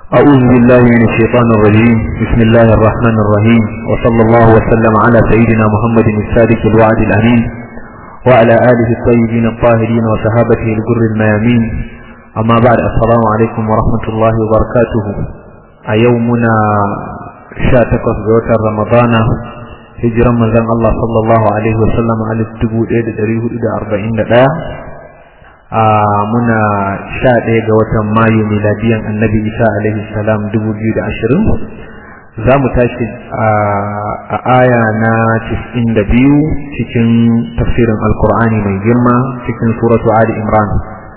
أعوذ بالله من الشيطان الرجيم بسم الله الرحمن الرحيم وصلى الله وسلم على سيدنا محمد الصادق الوعد الأمين وعلى آله الطيبين الطاهرين وصحابته الجر الميامين أما بعد السلام عليكم ورحمة الله وبركاته أيومنا شاتك زوجة رمضان hijiran manzon Allah sallallahu alaihi wasallam a dubu ɗaya da ɗari hudu da arba'in da ɗaya a muna sha ɗaya ga watan mayu miladiyan annabi isa alaihi salam dubu biyu da ashirin za mu tashi a aya na cikin da biyu cikin tafsirin alkur'ani mai girma cikin suratu ali imran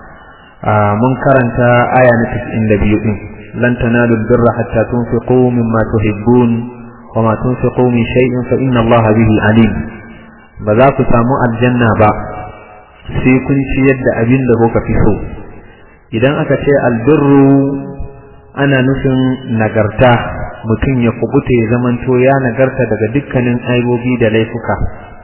mun karanta aya na cikin da biyu ɗin lan tanalu birra hatta tunfiqu mimma tuhibbun وما تنفقوا من شيء فإن الله به عليم بذاك سامو الجنة با sai kun ciyar da abin da kuka fi so idan aka ce albirru ana nufin nagarta mutum ya kubuta ya zamanto ya nagarta daga dukkanin aibobi da laifuka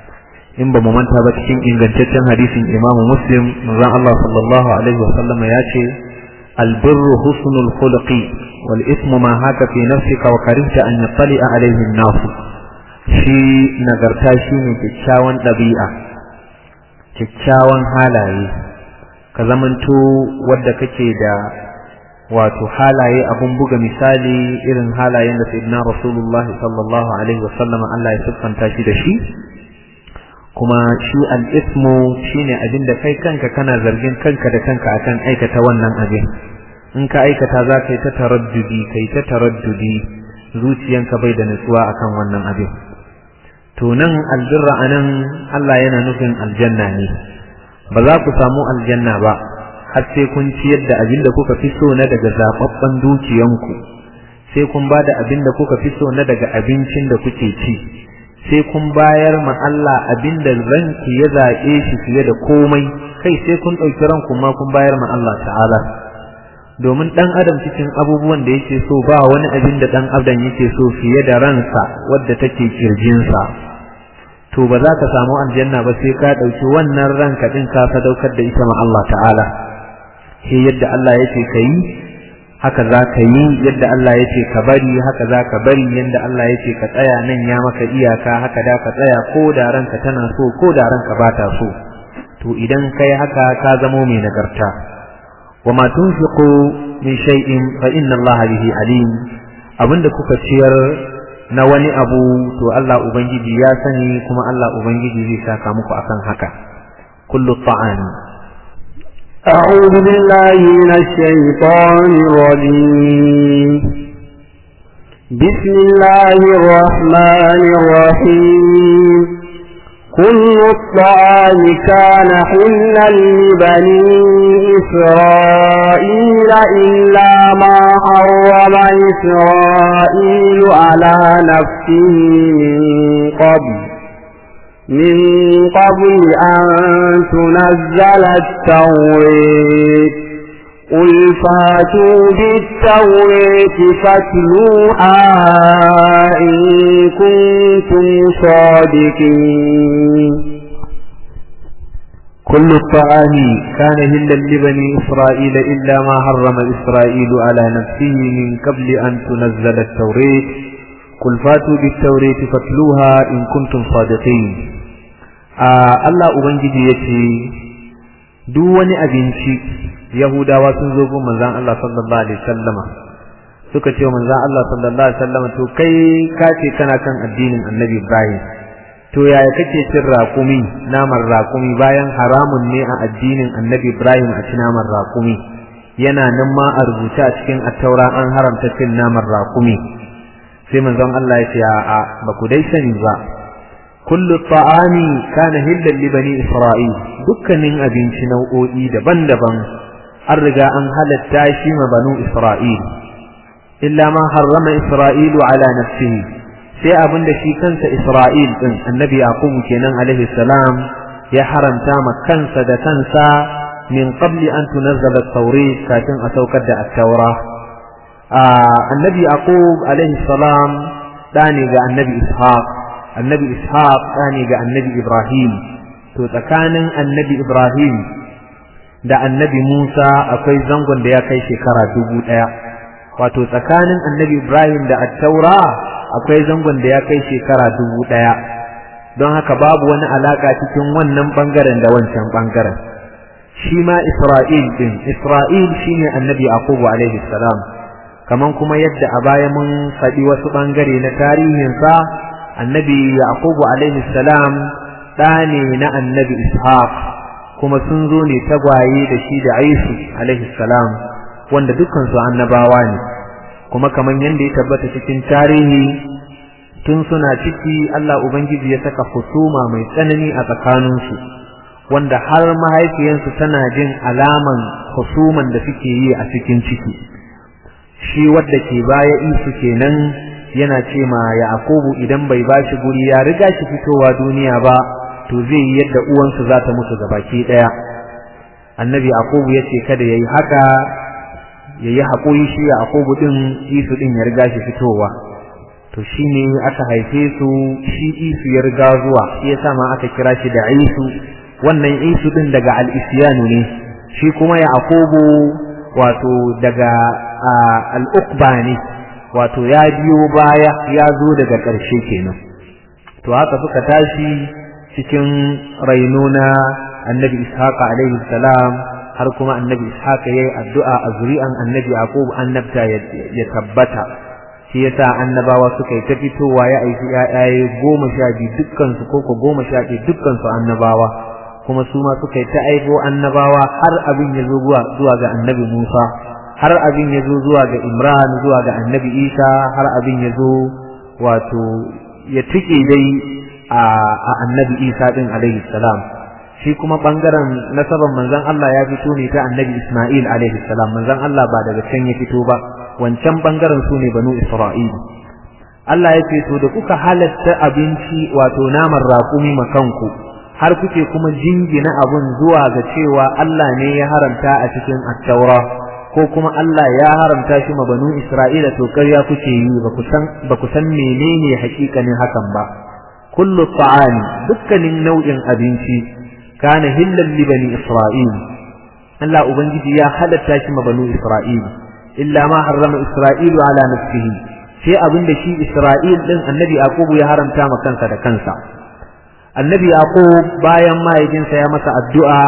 in ba mu manta ba cikin ingantaccen hadisin imamu muslim manzon Allah sallallahu alaihi wasallam ya ce albirru husnul khuluqi والإثم ما هاك في نفسك وكرهت أن يطلع عليه الناس shi nagarta shi ne kyakkyawan ɗabi'a kyakkyawan halaye ka zamanto wadda kake da wato halaye abun buga misali irin halayen da sayyidina rasulullahi sallallahu alaihi wasallam Allah ya siffanta shi da shi kuma shi al-ismu shine abin da kai kanka kana zargin kanka da kanka akan aikata wannan abin in ka aikata za ka yi ta taraddudi ka yi ta taraddudi zuciyanka bai da nutsuwa akan wannan abin to nan albirra a nan Allah yana nufin aljanna ne ba za ku samu aljanna ba har sai kun ciyar da abin da kuka fi so na daga zaɓaɓɓen dukiyanku sai kun ba da abin da kuka fi so na daga abincin da kuke ci sai kun bayar ma Allah abin da ranki ya zaɓe shi fiye da komai kai sai kun ɗauki ranku ma kun bayar ma Allah ta'ala domin ɗan adam cikin abubuwan da yake so ba wani abin da ɗan adam yake so fiye da ransa wadda take kirjinsa to ba za ka samu aljanna ba sai ka ɗauki wannan ranka ɗin ka sadaukar da ita ma Allah ta'ala he yadda Allah yake ka yi haka za ka yi yadda Allah yake ka bari haka za ka bari yadda Allah yake ka tsaya nan ya maka iyaka haka da ka tsaya ko da ranka tana so ko da ranka ba ta so to idan kai haka ka zamo mai nagarta وما تنفقوا من شيء فإن الله به عليم abinda kuka ciyar na wani abu to Allah ubangiji ya sani kuma Allah ubangiji zai saka muku akan haka kullu ta'ani أعوذ بالله من الشيطان الرجيم بسم الله الرحمن الرحيم كل الطعام كان حلا لبني إسرائيل إلا ما حرم إسرائيل على نفسه من قبل من قبل أن تنزل التوريت قل فاتوا بالتوريت فاتلوها إن كنتم صادقين كل الطعام كان هلا لبني إسرائيل إلا ما حرم إسرائيل على نفسه من قبل أن تنزل التوريت قل فاتوا بالتوريت فاتلوها إن كنتم صادقين آه الله أبنجي يتي دون أبنشي Yahudawa sun zo gun manzon Allah sallallahu alaihi wasallama suka ce manzon Allah sallallahu alaihi wasallama to kai ka ce kana kan addinin Annabi Ibrahim to yaya kake cin raƙumi naman raƙumi bayan haramun ne a addinin Annabi Ibrahim a ci naman raƙumi yana nan ma a rubuce a cikin attaura an haramta cin naman raƙumi sai manzon Allah ya ce a'a ba ku dai sani ba kullu ta'ami kana hillan li bani isra'il dukkanin abinci nau'o'i daban-daban an riga an halatta shi ma banu Isra'il, illa ma harrama Isra'ilu ala nafsihi sai abin da shi kansa Isra'il ɗin annabi Yaqub kenan alaihi salam ya haramta ma kansa da kansa min qabli an tunazzala at-taurat kafin a saukar da at-taura annabi Yaqub alaihi salam ɗani ga annabi Ishaq annabi Ishaq ɗani ga annabi Ibrahim to tsakanin annabi Ibrahim da annabi Musa akwai zangon da ya kai shekara dubu ɗaya wato tsakanin annabi Ibrahim da attaura akwai zangon da ya kai shekara dubu ɗaya don haka babu wani alaka cikin wannan bangaren da wancan bangaren shi ma Isra'il din Isra'il shine annabi Yaqubu alaihi salam kaman kuma yadda a baya mun faɗi wasu bangare na tarihinsa annabi Yaqubu alaihi salam ɗa ne na annabi Ishaq kuma sun zo ne tagwaye da shi da Aisu alaihi salam wanda dukkan su annabawa ne kuma kaman yadda ya tabbata cikin tarihi tun suna ciki Allah Ubangiji ya saka husuma mai tsanani a tsakaninsu wanda har mahaifiyansu tana jin alaman husuman da suke yi a cikin ciki shi wadda ke baya isu kenan yana ce ma Yakubu idan bai bashi guri ya riga shi fitowa duniya ba to zai yi yadda uwansu za ta mutu gabaki daya annabi Yakubu ya ce kada yayi haka yayi haƙuri shi Yakubu din isu din ya riga shi fitowa to shine aka haife su shi isu ya riga zuwa shi yasa ma aka kira shi da isu wannan isu din daga al-isyanu ne shi kuma yaqubu wato daga al-uqba ne wato ya biyo baya ya zo daga ƙarshe kenan to haka suka tashi cikin raino na annabi ishaqa alaihi salam har kuma annabi ishaqa yayi addu'a a zuri'an annabi yaqub annabta ya tabbata shi yasa annabawa suka yi ta fitowa ya aiki ƴaƴaye goma sha biyu dukkan su koko goma sha biyu dukkan su annabawa kuma su ma suka yi ta aiko annabawa har abin ya zo zuwa ga annabi Musa har abin ya zo zuwa ga Imran zuwa ga annabi Isa har abin ya zo wato ya tike dai a annabi Isa din alaihi salam shi kuma bangaren nasaban manzon Allah ya fito ne ta annabi Isma'il alaihi salam manzon Allah ba daga can ya fito ba wancan bangaren su ne banu Isra'il Allah ya ce to da kuka halatta abinci wato naman raƙumi makanku har kuke kuma jingina abun zuwa ga cewa Allah ne ya haramta a cikin attaura ko kuma Allah ya haramta shi ma banu Isra'ila to ƙarya kuke yi ba ku san ba ku san menene hakikanin hakan ba kullu ta'ami dukkanin nau'in abinci kana hillan li bani Isra'il Allah ubangiji ya halatta shi ma banu Isra'il illa ma harrama Isra'ilu ala nafsihi sai abin da shi Isra'il din annabi Yaqubu ya haramta ma kansa da kansa annabi Yaqub bayan mahaifinsa ya masa addu'a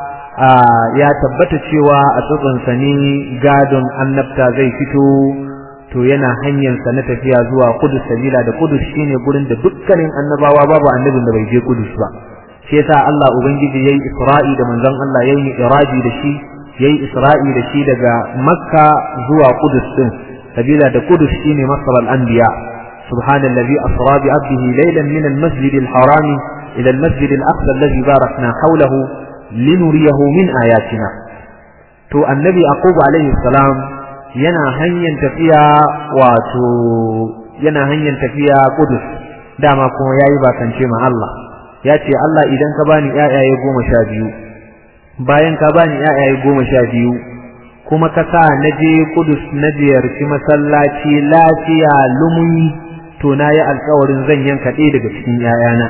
ya tabbata cewa a tsotsansa ne gadon annabta zai fito to yana hanyarsa na tafiya zuwa Kudus sabila da Kudus shine gurin da dukkanin annabawa babu annabin da bai je Kudus ba shi yasa Allah ubangiji yayi Isra'i da manzon Allah yayi iraji da shi yayi Isra'i da shi daga Makka zuwa Kudus din sabila da Kudus shine masar al-anbiya subhanallazi asra bi 'abdihi laylan min al-masjid al-haram ila al-masjid al-aqsa alladhi barakna hawlahu linuriyahu min ayatina to annabi yaqub alayhi salam yana hanyar tafiya wato yana hanyar tafiya Kudus dama kuma yayi bakance ma Allah ya ce Allah idan ka bani ƴaƴaye goma sha biyu bayan ka bani ƴaƴaye goma sha biyu kuma ka sa na je Kudus na ziyarci masallaci lafiya lumuni to na yi alkawarin zan yanka ɗaya daga cikin ƴaƴana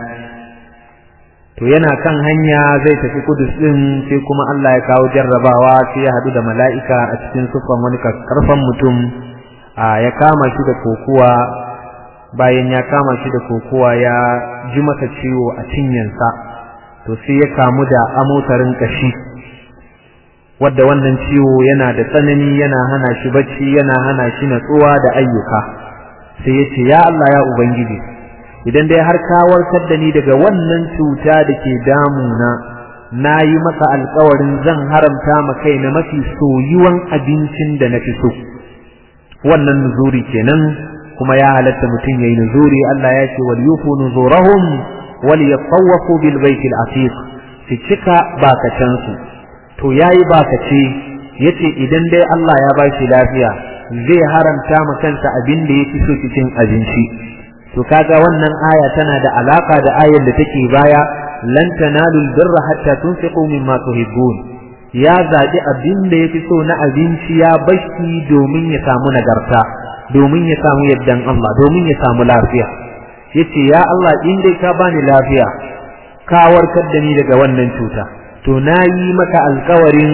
to yana kan hanya zai tafi Kudus ɗin sai kuma Allah ya kawo jarrabawa sai ya haɗu da mala'ika a cikin sufan wani karfan mutum ya kama shi da kokuwa bayan ya kama shi da kokowa ya ji masa ciwo a cinyansa to sai ya kamu da amotarin kashi wadda wannan ciwo yana da tsanani yana hana shi bacci yana hana shi natsuwa da ayyuka sai ya ce ya Allah ya ubangiji idan dai har ka warkar da ni daga wannan cuta da ke damuna na yi maka alkawarin zan haramta ma kaina mafi soyuwan abincin da na fi so wannan nuzuri kenan kuma ya halatta mutum yayi nuzuri Allah ya ce wal yufu nuzurahum wal yatawafu bil baitil atiq su cika bakacin su to yayi bakace yace idan dai Allah ya ba shi lafiya zai haramta ma kansa abin da yake so cikin abinci to kaga wannan aya tana da alaka da ayar da take baya lan tanalul birra hatta tunfiqu mimma tuhibbun ya zaɓi abin da ya fi so na abinci ya bashi domin ya samu nagarta domin ya samu yaddan Allah domin ya samu lafiya yace ya Allah in dai ka bani lafiya ka warkar da ni daga wannan cuta to nayi maka alƙawarin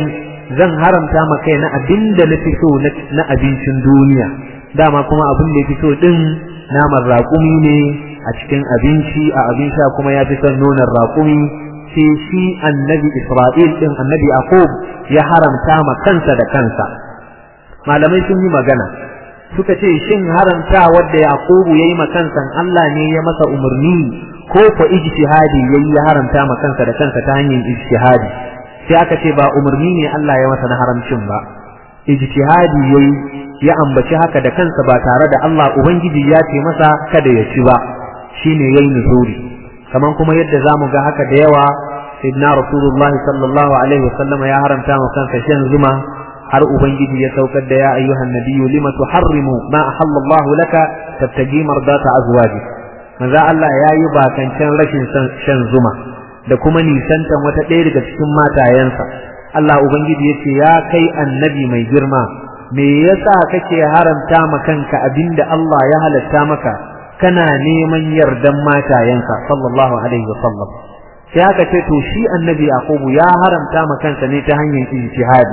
zan haramta ma kai na abin da na fi so na abincin duniya dama kuma abin da ya fi so din naman raƙumi ne a cikin abinci a abin sha kuma ya fi son nonon raƙumi sai shi annabi Isra'il din annabi Yaqub ya haramta ma kansa da kansa malamai sun yi magana suka ce shin haramta wadda Yaqubu yayi ma kansa Allah ne ya masa umarni ko ko ijtihadi yayi ya haramta ma kansa da kansa ta hanyar ijtihadi sai aka ce ba umarni ne Allah ya masa na haramcin ba ijtihadi yayi ya ambaci haka da kansa ba tare da Allah ubangiji ya ce masa kada ya ci ba shine yayi nuzuri kaman kuma yadda zamu ga haka da yawa sayyidina rasulullahi sallallahu alaihi wasallam ya haramta ma kansa shan zuma har ubangiji ya saukar da ya ayyuhan nabiyyu lima tuharrimu ma ahallallahu laka tabtaji mardata azwaji manzo Allah yayi bakancan rashin shan zuma da kuma nisantan wata ɗaya daga cikin matayensa Allah ubangiji yace ya kai annabi mai girma me yasa kake haramta ma kanka abinda Allah ya halatta maka kana neman yardan matayenka sallallahu alaihi wasallam sai aka ce to shi annabi yaqubu ya haramta ma kansa ne ta hanyar ijtihadi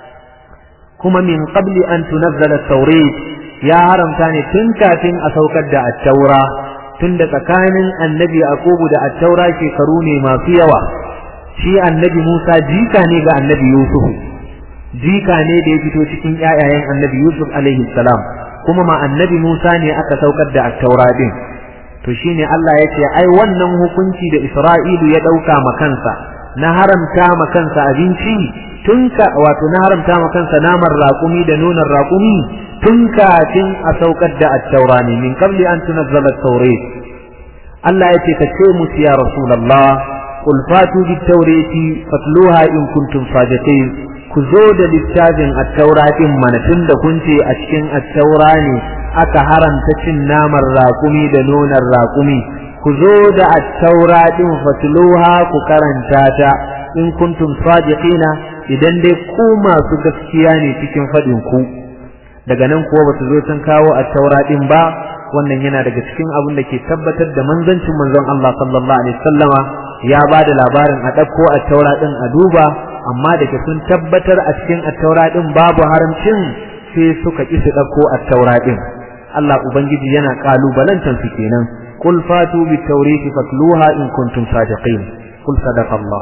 kuma min qabli an tunazzala at-taurat ya haramta ne tun kafin a saukar da at-taura tun da tsakanin annabi yaqubu da at-taura shekaru ne masu yawa shi annabi Musa jika ne ga annabi Yusuf jika ne da ya fito cikin ƴaƴayen annabi Yusuf alaihi salam kuma ma annabi Musa ne aka saukar da at-taura din to shine Allah ya ce ai wannan hukunci da Isra'ilu ya dauka ma kansa na haramta ma kansa abinci tun ka wato na haramta ma kansa naman raƙumi da nonon raƙumi tun kafin a saukar da at-taura ne min qabli an tunazzala at-taurat Allah ya ce ka ce musu ya rasulullah qul fatu bit-taurati fatluha in kuntum sadiqin ku zo da littafin at-taura din mana tun da kun ce a cikin at-taura ne aka haramta cin naman raƙumi da nonon raƙumi ku zo da at-taura din fatluha ku karanta ta in kuntum sadiqina idan dai ku masu gaskiya ne cikin faɗin ku daga nan kuwa basu zo sun kawo at-taura din ba wannan yana daga cikin abin da ke tabbatar da manzancin manzon Allah sallallahu alaihi wasallama ya ba da labarin a ɗauko at-taura din a duba amma da ke sun tabbatar a cikin at-taura din babu haramcin sai suka ki su ɗauko at-taura din Allah ubangiji yana kalubalantan su kenan qul fatu bit-taurati fatluha in kuntum sadiqin qul sadaqa Allah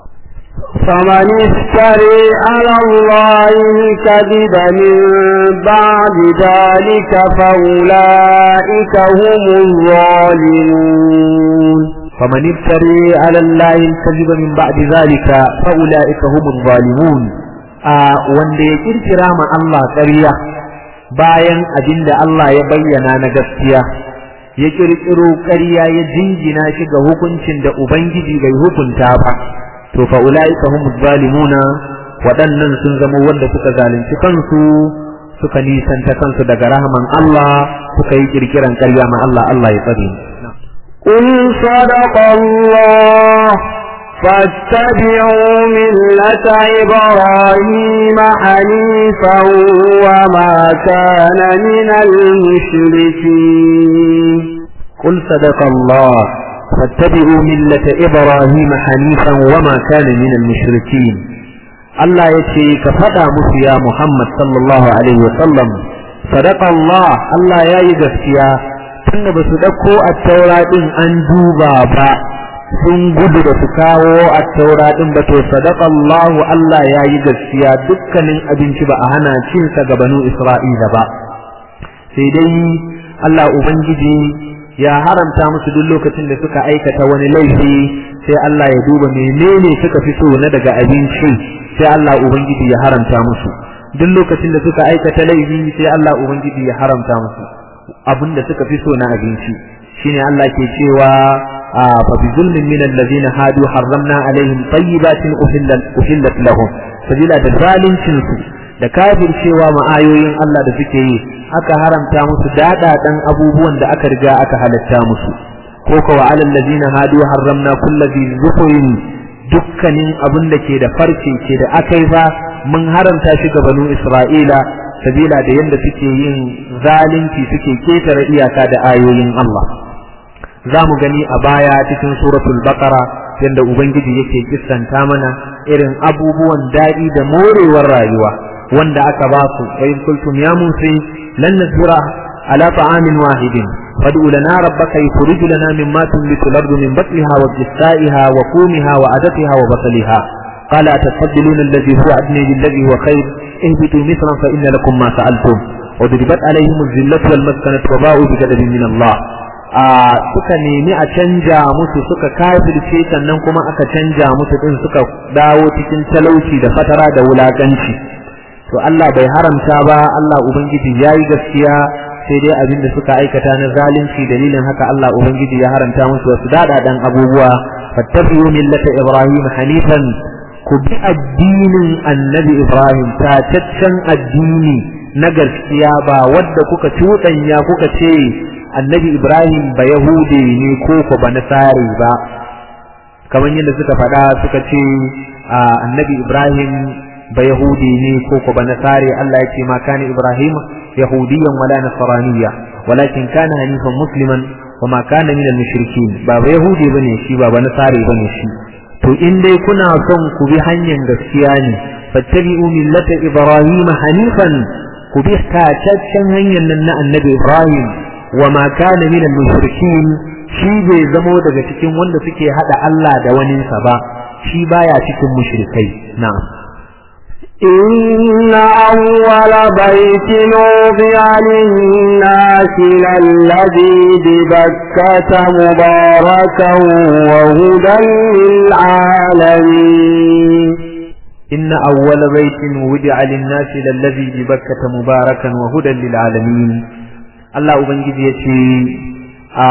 فمن افتري على الله الكذب من بعد ذلك فأولئك هم الظالمون فمن افتري على الله الكذب من بعد ذلك فأولئك هم الظالمون wanda ya kirkira ma Allah ƙarya bayan abin da Allah ya bayyana na gaskiya ya kirkiro ƙarya ya jingina shi ga hukuncin da Ubangiji bai hukunta ba to fa ulaika hum zalimuna waɗannan sun zama wanda suka zalunci kansu suka nisanta kansu daga rahman Allah suka yi kirkiran ƙarya ma Allah Allah ya tsare قل صدق الله فاتبعوا ملة إبراهيم حنيفا وما كان من المشركين قل صدق الله فاتبعوا ملة إبراهيم حنيفا وما كان من المشركين الله يتي كفدا musu ya Muhammad sallallahu alaihi wasallam sadaqa Allah Allah ya yi gaskiya tunda ba su dauko at-taura din an duba ba sun gudu da su kawo at-taura din ba to sadaqa Allah Allah ya yi gaskiya dukkanin abinci ba a hana cin sa ga banu Isra'ila ba sai dai Allah ubangiji ya haramta musu duk lokacin da suka aikata wani laifi sai Allah ya duba menene suka fi so na daga abinci sai Allah ubangiji ya haramta musu duk lokacin da suka aikata laifi sai Allah ubangiji ya haramta musu abinda suka fi so na abinci shine Allah ke cewa fa bi zulmin min alladhina hadu harramna alaihim tayyibatin uhillat uhillat lahum sabila da zalincin su da kafircewa ma ayoyin Allah da suke yi aka haramta musu dadadan abubuwan da aka riga aka halatta musu ko ko wa alal ladina hadu harramna kullu bi zukurin dukkanin abin da ke da farce ke da akai ba mun haramta shi ga banu Isra'ila sabila da yanda suke yin zalunci suke ketare iyaka da ayoyin Allah za mu gani a baya cikin suratul baqara yadda ubangiji yake kissanta mana irin abubuwan daɗi da morewar rayuwa wanda aka ba su wa in kultum ya musa lan nasbira ala ta'amin wahidin fad'u lana rabbaka yukhrij lana mimma tunbitu al-ardu min batliha wa qithaiha wa qumiha wa adatiha wa basaliha qala atastabbdiluna alladhi huwa adna billadhi huwa khair ihbitu mithran fa inna lakum ma sa'altum وضربت عليهم الذلة والمسكنة وباءوا بغضب من الله suka nemi a canja musu suka kafirce sannan kuma aka canja musu din suka dawo cikin talauci da fatara da wulakanci to Allah bai haramta ba Allah ubangiji yayi gaskiya sai dai abin da suka aikata na zalunci dalilin haka Allah ubangiji ya haramta musu wasu dadadan abubuwa fattabi'u millata ibrahim hanifan ku bi addinin annabi ibrahim tataccen addini na gaskiya ba wadda kuka cuɗanya kuka ce annabi Ibrahim ba Yahude ne ko ko ba Nasari ba kamar yadda suka faɗa suka ce annabi Ibrahim ba Yahude ne ko ko ba Nasari Allah ya ce ma kana Ibrahim yahudiyan wala nasraniyya walakin kana hanifan musliman wa ma kana min al-mushrikin ba ba Yahudi bane shi ba ba Nasari bane shi to in dai kuna son ku bi hanyar gaskiya ne fattabi'u millata Ibrahim hanifan ku bi tataccen hanyar nan na annabi Ibrahim wa ma kana min al-mushrikin shi bai zamo daga cikin wanda suke hada Allah da wani sa ba shi baya cikin mushrikai na'am إن أول بيت وضع للناس للذي ببكة مباركا وهدى للعالمين إن أول بيت وضع للناس للذي ببكة مباركا وهدى للعالمين Allah Ubangiji ya ce, A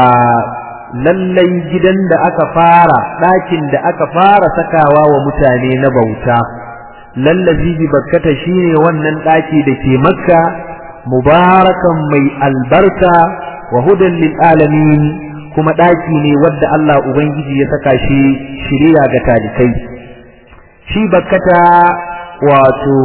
lallai gidan da aka fara, ɗakin da aka fara sakawa wa mutane na bauta, lallazi bi bakkata shi ne wannan ɗaki da ke makka, mubarakan mai albarka wa hudan lil alamin kuma ɗaki ne wadda Allah Ubangiji ya saka shi shirya ga talikai. Shi bakkata wato,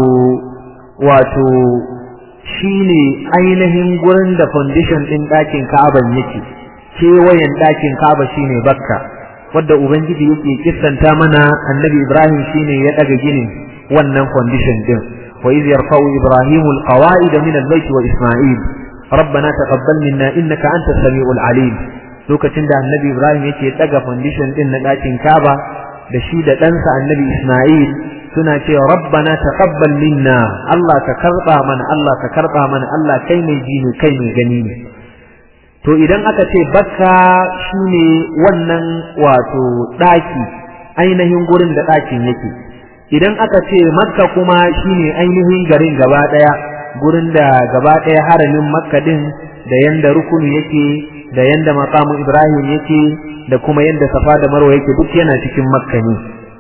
wato, shi ne ainihin gurin da foundation ɗin ɗakin Ka'aban yake kewayen ɗakin Ka'aba shi ne Bakka wadda Ubangiji yake kissanta mana annabi Ibrahim shi ne ya ɗaga ginin wannan foundation ɗin wa iz yarfa'u Ibrahim alqawa'id min al-bayt wa Isma'il ربنا تقبل منا إنك أنت السميع العليم lokacin da annabi Ibrahim yake ɗaga foundation ɗin na ɗakin Ka'aba da shi da ɗansa annabi Isma'il suna cewa rabbana taqabbal minna Allah ka karba mana Allah ka karba mana Allah kai mai ji ne kai mai gani ne to idan aka ce bakka shine wannan wato daki ainihin gurin da dakin yake idan aka ce makka kuma shine ainihin garin gaba daya gurin da gaba daya haramin makka din da yanda rukunu yake da yanda maqamu ibrahim yake da kuma yanda safa da marwa yake duk yana cikin makka ne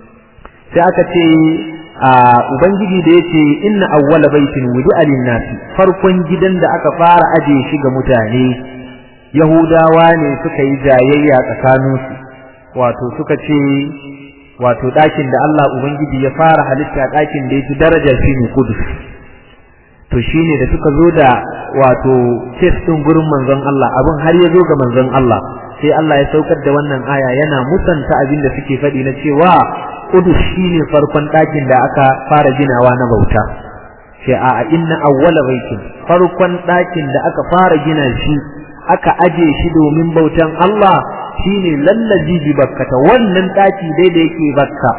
sai aka ce a ubangiji da yace inna awwala baitin wudi'a lin-nasi farkon gidan da aka fara aje shi ga mutane yahudawa ne suka yi jayayya tsakaninsu wato suka ce wato ɗakin da Allah ubangiji ya fara halitta ɗakin da yake daraja shine kudus to shine da suka zo da wato kes ɗin gurin manzon Allah abin har ya zo ga manzon Allah sai Allah ya saukar da wannan aya yana musanta abin da suke faɗi na cewa Kudus shine farkon ɗakin da aka fara ginawa na bauta sai a inna awwala baitin farkon ɗakin da aka fara gina shi aka aje shi domin bautan Allah shine lallaji bi bakkata wannan ɗaki dai da yake bakka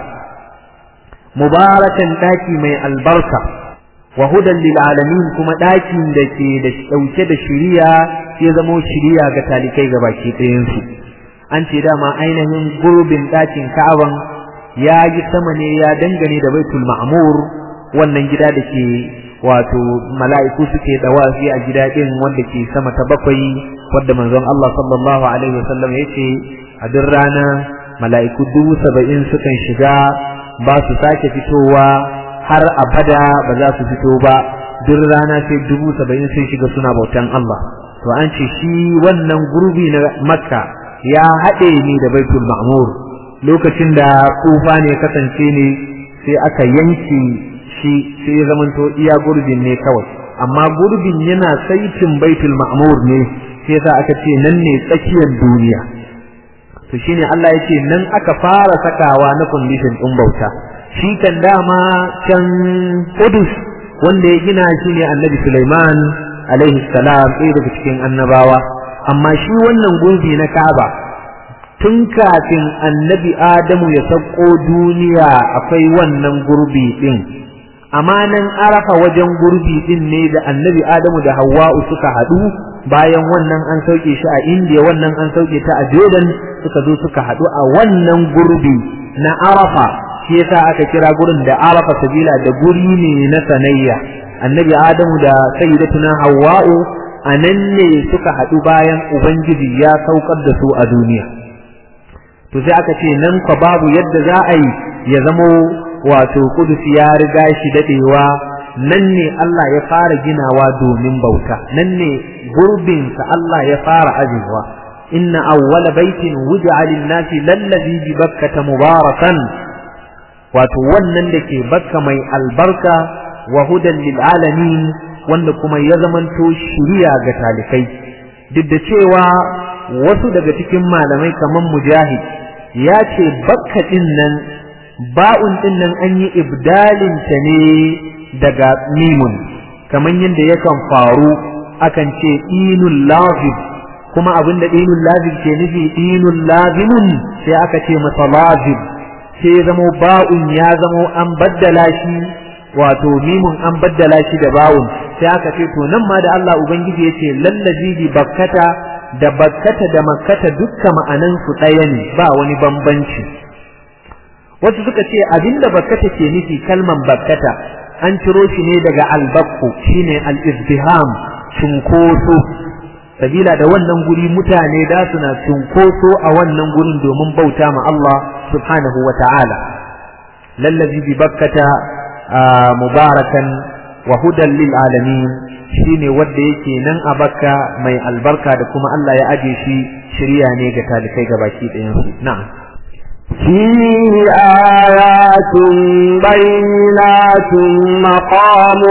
mubarakan ɗaki mai albarka wa hudan lil alamin kuma ɗakin da ke da ɗauke da shiriya ya zamo shiriya ga talikai ga baki ɗayansu an ce dama ainihin gurbin ɗakin ka'aban ya yi sama ne ya dangane da baitul ma'mur wannan gida da ke wato mala'iku suke dawafi a gida din wanda ke sama ta bakwai wanda manzon Allah sallallahu alaihi wasallam yace a duk rana mala'iku dubu saba'in sukan shiga ba su sake fitowa har abada ba za su fito ba duk rana sai dubu saba'in sun shiga suna bautan Allah to an ce shi wannan gurbi na makka ya haɗe ne da baitul ma'mur lokacin da tsufa ne kasance ne sai aka yanke shi sai ya zamanto iya gurbin ne kawai amma gurbin yana saitin baitul ma'mur ne sai yasa aka ce nan ne tsakiyar duniya to shine Allah yake nan aka fara sakawa na condition din bauta shi kan dama can Qudus wanda ya gina shi ne Annabi Sulaiman alaihi salam ɗaya daga cikin annabawa amma shi wannan gurbi na Kaaba tun kafin Annabi Adamu ya sauko duniya akwai wannan gurbi din amanan arafa wajen gurbi din ne da Annabi Adamu da Hawwa'u suka haɗu bayan wannan an sauke shi a India wannan an sauke ta a Jordan suka zo suka haɗu a wannan gurbi na Arafa shi yasa aka kira gurin da Arafa sabila da guri ne na sanayya annabi Adamu da sayyidatuna Hawwa'u anan ne suka haɗu bayan ubangiji ya saukar da su a duniya to sai aka ce nan fa babu yadda za a yi ya zamo wato kudus ya riga shi dadewa nan ne Allah ya fara ginawa domin bauta nan ne gurbinsa Allah ya fara ajewa inna awwala baitin wuj'a lin-nasi lallazi bi bakkata mubarakan wato wannan da ke bakka mai albarka wa hudan lil alamin wanda kuma ya zamanto shiriya ga talikai duk da cewa wasu daga cikin malamai kaman mujahid ya ce bakka din nan ba'un din nan an yi ibdalin ta ne daga mimun kamar yadda yakan faru akan ce inul lazib kuma abinda inul lazib ke nufi inul lazimun sai aka ce masa lazib sai ya zamo ba'un ya zamo an baddala shi wato mimun an baddala shi da ba'un sai aka ce to nan ma da Allah ubangiji yace lallazi bi bakkata da bakkata da makkata dukka ma'anan su ɗaya ne ba wani bambanci wasu suka ce abinda bakkata ke nufi kalman bakkata an ciro shi ne daga albakku shine al-izdiham cunkoso sabila da wannan guri mutane da suna cunkoso a wannan gurin domin bauta ma Allah subhanahu wa ta'ala lallazi bi bakkata mubarakan wa hudan lil alamin shine wanda yake nan a bakka mai albarka da kuma Allah ya aje shi shirya ne ga talikai gabaki ɗayan su na'am فيه آيات بينات مقام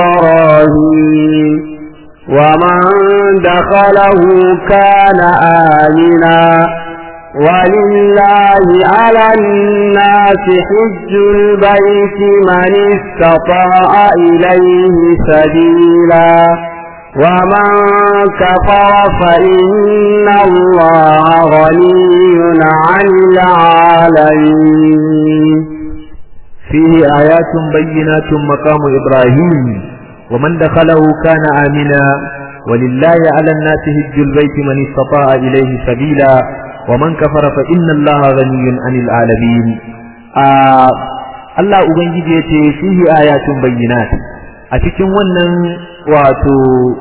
إبراهيم ومن دخله كان آمنا ولله على الناس حج البيت من استطاع إليه سبيلا ومن كفر فإن الله غني عن العالمين فيه آيات بينات مقام إبراهيم ومن دخله كان آمنا ولله على الناس هج البيت من استطاع إليه سبيلا ومن كفر فإن الله غني عن العالمين آه الله أبنجي فيه آيات بينات أتكن ونن wato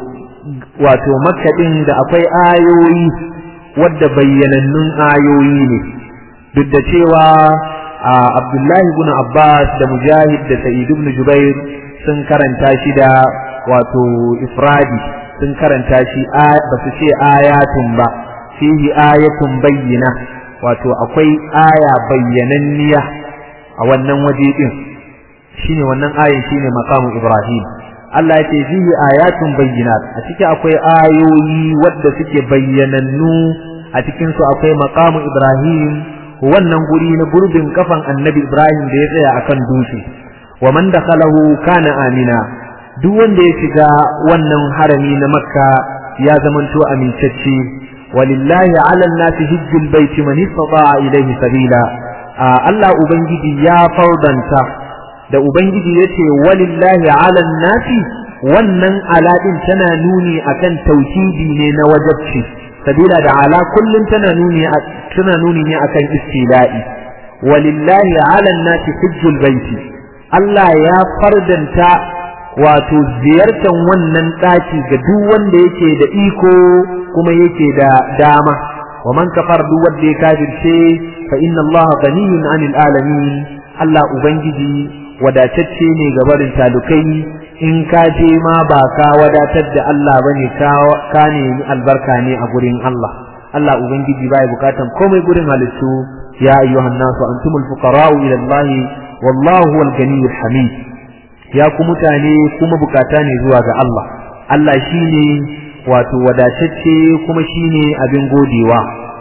wato makka din da akwai ayoyi wadda bayyanannun ayoyi ne duk da cewa Abdullahi ibn Abbas da Mujahid da Sa'id ibn Jubair sun karanta shi da wato ifradi sun karanta shi ba su ce ayatun ba fihi ayatun bayyina wato akwai aya bayyananniya a wannan waje din shine wannan ayin shine maqamu Ibrahim Allah ya ce fihi ayatun bayyinat a ciki akwai ayoyi wadda suke bayyanannu a cikin su akwai maqamu Ibrahim wannan guri na gurbin kafan Annabi Ibrahim da ya tsaya akan dutse wa man dakhalahu kana amina duk wanda ya shiga wannan harami na Makka ya zamanto amintacce walillahi ala an-nasi hajjul baiti man istata'a ilayhi sabila Allah ubangiji ya faudanta da ubangiji yace walillahi ala nasi wannan aladin tana nuni akan tauhidi ne na wajabci sabila da ala kullun tana nuni tana nuni ne akan istila'i walillahi ala nasi hajjul baiti Allah ya fardanta wato ziyartar wannan daki ga duk wanda yake da iko kuma yake da dama wa man kafar duk wanda ya kafirce fa inna Allah ghaniyun 'anil alamin Allah ubangiji wadatacce ne ga barin talukai in ka je ma ba ka wadatar da Allah bane ka ka nemi albarka ne a gurin Allah Allah ubangiji bai bukatan komai gurin halittu ya ayyuhan nasu antumul fuqara'u ila Allah wallahu huwal ganiyyul hamid ya ku mutane kuma bukata ne zuwa ga Allah Allah shine wato wadatacce kuma shine abin godewa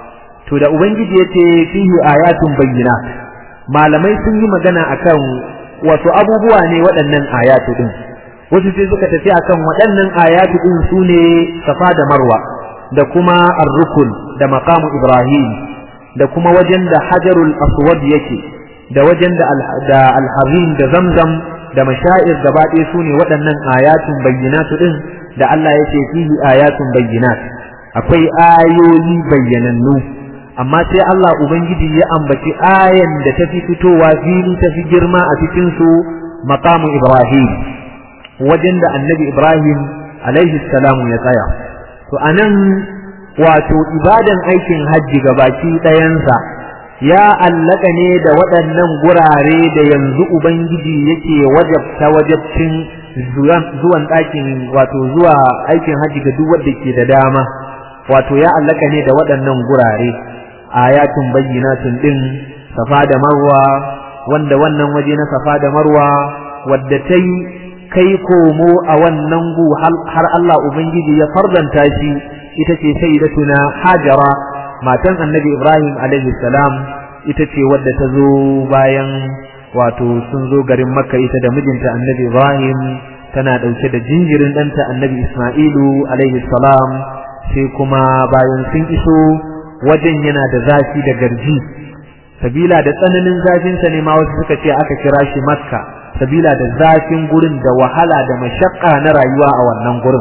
to da ubangiji yace fihi ayatun bayyinat malamai sun yi magana akan wasu abubuwa ne waɗannan ayatu din wasu sai suka tafi akan waɗannan ayatu din sune safa da marwa da kuma ar-rukun da maqamu ibrahim da kuma wajen da hajarul aswad yake da wajen da al-hazim da zamzam da mashair gaba ɗaya sune waɗannan ayatun bayyinatu din da Allah yake fihi ayatun bayyinat akwai ayoyi bayyanannu amma sai Allah Ubangiji ya ambaci ayan da ta fi fitowa fili ta fi girma a cikin su maqamu Ibrahim wajen da annabi Ibrahim alaihi salamu ya tsaya to anan wato ibadan aikin hajji gabaki ɗayansa ya allaka ne da waɗannan gurare da yanzu Ubangiji yake wajabta wajabcin zuwan ɗakin wato zuwa aikin hajji ga duk wanda ke da dama wato ya allaka ne da waɗannan gurare ayatun bayyinatun din safa da marwa wanda wannan waje na safa da marwa wadda ta yi kai komo a wannan gu har Allah Ubangiji ya farzanta shi ita ce sayyidatuna hajara matan annabi Ibrahim alaihi salam ita ce wadda ta zo bayan wato sun zo garin makka ita da mijinta annabi Ibrahim tana ɗauke da jinjirin ɗanta annabi Ismailu alaihi salam sai kuma bayan sun iso wajen yana da zafi da garji sabila da tsananin zafinsa ne ma wasu suka ce aka kira shi makka sabila da zafin gurin da wahala da mashakka na rayuwa a wannan gurin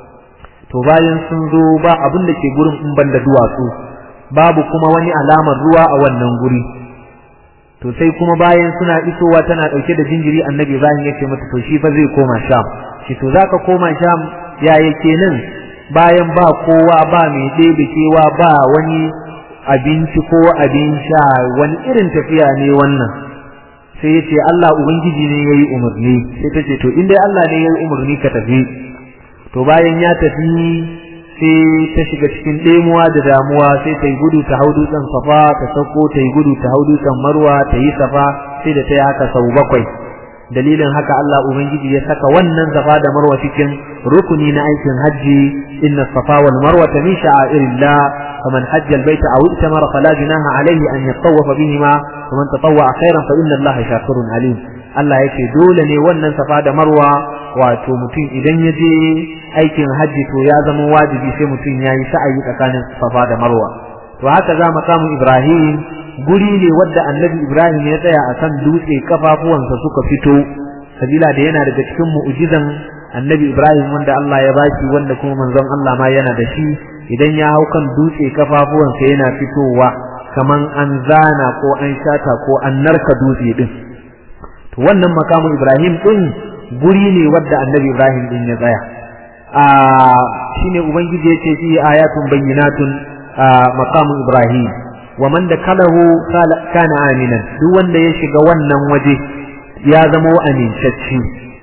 to bayan sun zo ba abin da ke gurin in ban da duwatsu babu kuma wani alamar ruwa a wannan guri to sai kuma bayan suna isowa tana dauke da jinjiri annabi Ibrahim yake mata to shi fa zai koma sham shi to zaka koma sham ya yake nan bayan ba kowa ba mai ɗebe kewa ba wani abinci ko abin sha wani irin tafiya ne wannan sai ya ce Allah Ubangiji ne ya yi umarni sai ta ce to in dai Allah ne ya yi umarni ka tafi to bayan ya tafi sai ta shiga cikin ɗemuwa da damuwa sai ta yi gudu ta hau dutsen safa ta sauko ta yi gudu ta hau dutsen marwa ta yi safa sai da ta yi haka sau bakwai dalilin haka Allah Ubangiji ya saka wannan safa da marwa cikin rukuni na aikin hajji inna safa wal marwa min sha'airillah faman hajja albayta aw itamara fala junaha alayhi an yatawafa bihima faman tatawwa khairan fa inna Allah shakirun alim Allah yake dole ne wannan safa da marwa wato mutum idan ya je aikin hajji to ya zama wajibi sai mutum ya yi sa'ayi tsakanin safa da marwa to haka za mu samu Ibrahim guri ne wadda annabi Ibrahim ya tsaya a kan dutse kafafuwansa suka fito sabila da yana daga cikin mu'jizan annabi Ibrahim wanda Allah ya bashi wanda kuma manzon Allah ma yana da shi idan ya hau kan dutse kafafuwansa yana fitowa kaman an zana ko an shata ko an narka dutse din to wannan makamu Ibrahim din guri ne wadda annabi Ibrahim din ya tsaya a shine ubangiji yace fi ayatun bayyinatun maqamu Ibrahim wa man dakalahu kana aminan duk wanda ya shiga wannan waje ya zama amincacci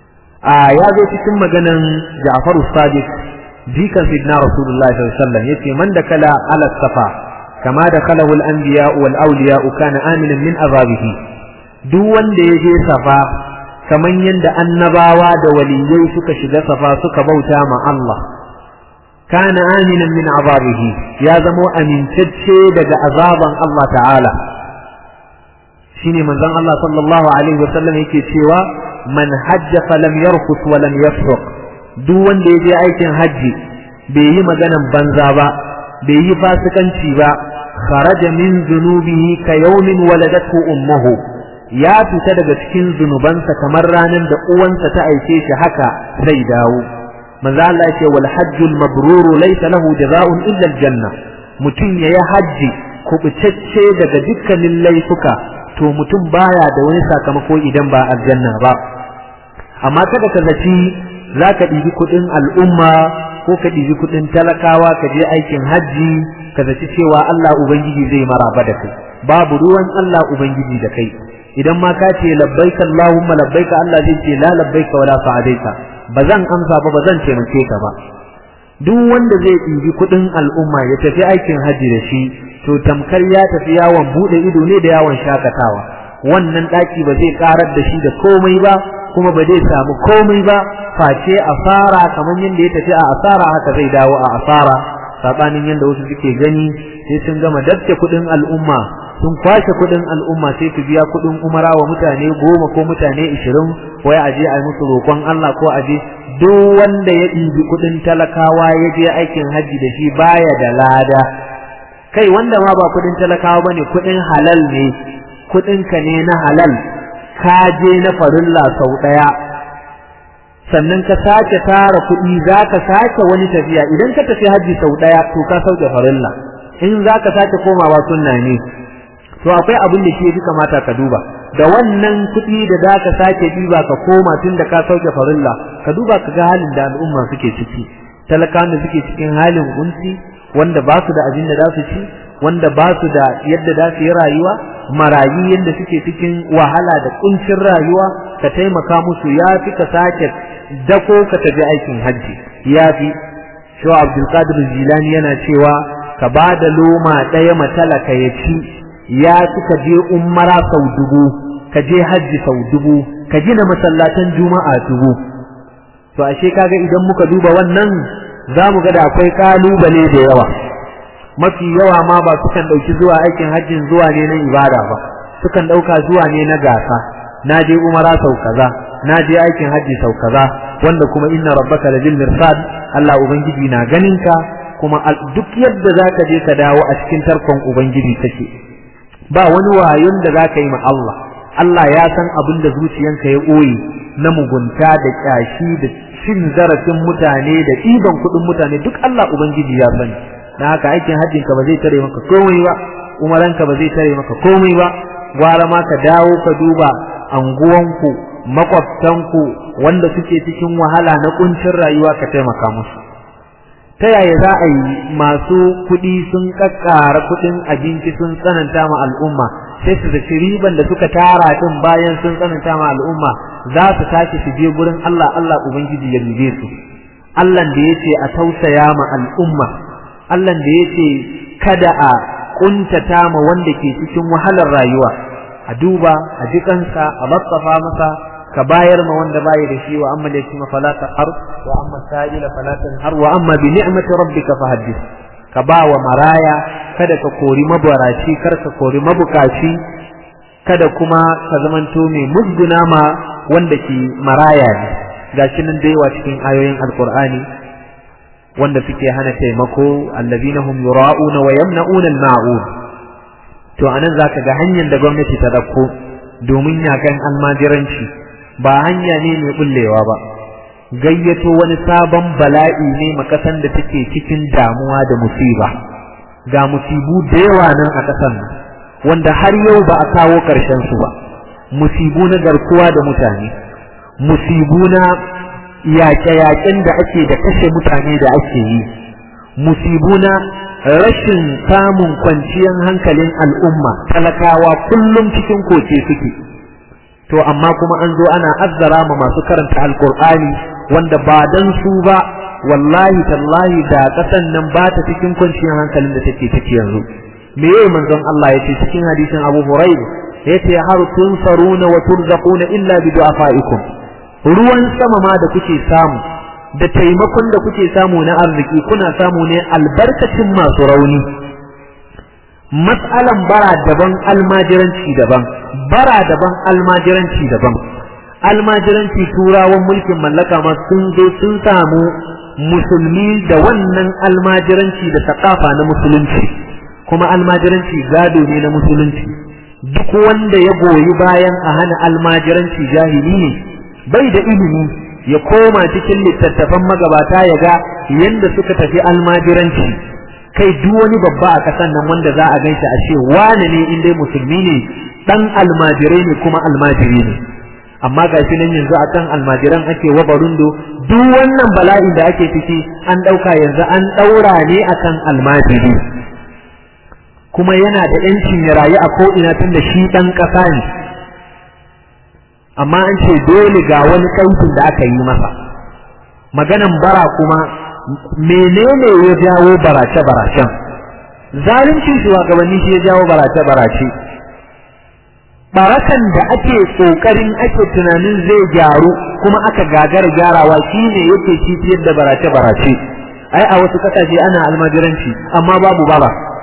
a ya zo cikin maganan Ja'far Sadiq jikan sidna Rasulullahi sallallahu alaihi wasallam yace man dakala ala safa kama dakalahu al-anbiya wal awliya kana aminan min azabihi duk wanda ya je safa kaman yanda annabawa da waliyai suka shiga safa suka bauta ma Allah كان آمنا من عذابه يا زمو أمين تدشي دقى عذابا الله تعالى شيني من ذن الله صلى الله عليه وسلم يكي شيوا من حج فلم يرفث ولم يفسق دون دي جي أيكن حجي بيي مغانا بنزابا بيي فاسقا شيبا خرج من ذنوبه كيوم ولدته أمه ya fita daga cikin zunubansa kamar ranar da uwansa ta aike shi haka zai dawo manzo Allah yake wal hajjul mabrur laysa lahu jazaa'un illa al janna mutum yayi haji kubutacce daga dukkanin laifuka to mutum baya da wani sakamako idan ba aljanna ba amma kada ka zaci zaka ɗibi kuɗin al'umma ko ka ɗibi kuɗin talakawa ka je aikin hajji ka zaci cewa Allah ubangiji zai maraba da kai babu ruwan Allah ubangiji da kai idan ma ka ce labbaika Allahumma labbaika Allah zai ce la labbaika wala sa'adaika ba zan amsa ba ba zan taimake ka ba duk wanda zai ɗibi kuɗin al'umma ya tafi aikin hajji da shi to tamkar ya tafi yawon buɗe ido ne da yawon shakatawa wannan ɗaki ba zai ƙarar da shi da komai ba kuma ba zai samu komai ba face asara kamar yadda ya tafi a asara haka zai dawo a asara sabanin yadda wasu suke gani sai sun gama dabce kuɗin al'umma sun kwashe kuɗin al'umma sai su biya kuɗin umara wa mutane goma ko mutane ishirin wai a je a yi musu roƙon Allah ko a je duk wanda ya ɗibi kuɗin talakawa ya je aikin hajji da shi baya da lada kai wanda ma ba kuɗin talakawa bane kuɗin halal ne kuɗinka ne na halal ka je na farilla sau ɗaya sannan ka sake tara kuɗi za ka sake wani tafiya idan ka tafi hajji sau ɗaya to ka sauke farilla in za ka sake komawa sunna ne to akwai abin da shi ya kamata ka duba da wannan kuɗi da za ka sake ɗiba ka koma tun da ka sauke farilla ka duba ka ga halin da al'umma suke ciki talakawan da suke cikin halin kunci wanda ba su da abin da za su ci wanda ba su da yadda za su yi rayuwa marayu yadda suke cikin wahala da kuncin rayuwa ka taimaka musu ya fi ka sake dako ka tafi aikin hajji ya fi shawa abdulkadir jilani yana cewa ka ba da loma ɗaya matalaka ya ci ya fi ka je umara sau dubu ka je hajji sau dubu ka gina masallatan juma'a dubu to ashe kaga idan muka duba wannan za mu ga da akwai kalubale da yawa mafi yawa ma ba sukan ɗauki zuwa aikin hajjin zuwa ne na ibada ba sukan ɗauka zuwa ne na gasa na je umara sau kaza na je aikin hajji sau kaza wanda kuma inna rabbaka labil mirsad Allah ubangiji na ganin ka kuma duk yadda zaka je ka dawo a cikin tarkon ubangiji take ba wani wayon da zaka yi ma Allah Allah ya san abin da zuciyanka ya ɓoye na mugunta da kyashi da cin zarafin mutane da ɗiban kuɗin mutane duk Allah ubangiji ya sani na haka aikin hajjin ka ba zai tare maka komai ba umaran ka ba zai tare maka komai ba gwara ma ka dawo ka duba anguwanku makwabtanku wanda suke cikin wahala na kuncin rayuwa ka taimaka musu ta yaya za a yi masu kuɗi sun kakkara kuɗin abinci sun tsananta ma al'umma sai su zaci riban da suka tara din bayan sun tsananta ma al'umma za su tashi su je gurin Allah Allah ubangiji ya dube su Allah da yace a tausaya ma al'umma Allah da yace kada a kuntata ma wanda ke cikin wahalar rayuwa a duba a jikansa a matsafa masa ka bayar ma wanda bayi da shi wa amma da shi fala taqar wa amma sa'ila fala tanhar wa amma bi ni'mati rabbika fahaddith ka ba wa maraya kada ka kori mabaraci kar ka kori mabukaci kada kuma ka zamanto mai musguna ma wanda ke maraya ne gashi nan da yawa cikin ayoyin alqur'ani wanda suke hana taimako allazina hum yura'una wa yamna'una al-ma'un to anan zaka ga hanyar da gwamnati ta dauko domin yakan almajiranci ba hanya ne mai bullewa ba gayyato wani sabon bala'i ne makasan da take cikin damuwa da musiba ga musibu da yawa nan a kasan nan wanda har yau ba a kawo karshen su ba musibu na garkuwa da mutane musibu na yaƙe-yaƙen da ake da kashe mutane da ake yi musibu na rashin samun kwanciyar hankalin al'umma talakawa kullum cikin koke suke to amma kuma an zo ana azzara ma masu karanta alkur'ani wanda ba dan su ba wallahi tallahi da kasan nan ba ta cikin kwanciyar hankalin da take ciki yanzu me yayi manzon Allah yace cikin hadisin Abu Hurairah yace har tunsaruna wa turzaquna illa bi du'afaikum ruwan sama ma da kuke samu da taimakon da kuke samu na arziki kuna samu ne albarkacin masu rauni mas'alan bara daban almajiranci daban bara daban almajiranci daban almajiranci turawan mulkin mallaka ma sun zo sun samu musulmi da wannan almajiranci da sakafa na musulunci kuma almajiranci gado ne na musulunci duk wanda ya goyi bayan a hana almajiranci jahili ne bai da ilimi ya koma cikin littattafan magabata ya ga yadda suka tafi almajiranci kai duk wani babba a kasan nan wanda za a gaishe a ce wane ne in dai musulmi ne dan almajirai ne kuma almajiri ne amma ga shi nan yanzu akan almajiran ake wabarundo duk wannan bala'in da ake ciki an ɗauka yanzu an ɗaura ne akan almajiri kuma yana da ‘yancin ya rayu a ko'ina tun da shi ɗan ƙasa ne amma an ce dole ga wani kautin da aka yi masa maganan bara kuma menene ya jawo barace-baracen zalunci shugabanni shi ya jawo barace-barace barakan da ake kokarin ake tunanin zai gyaru kuma aka gagara gyarawa shine yake cifiyar da barace-barace ai a wasu kasashe ana almajiranci amma babu bara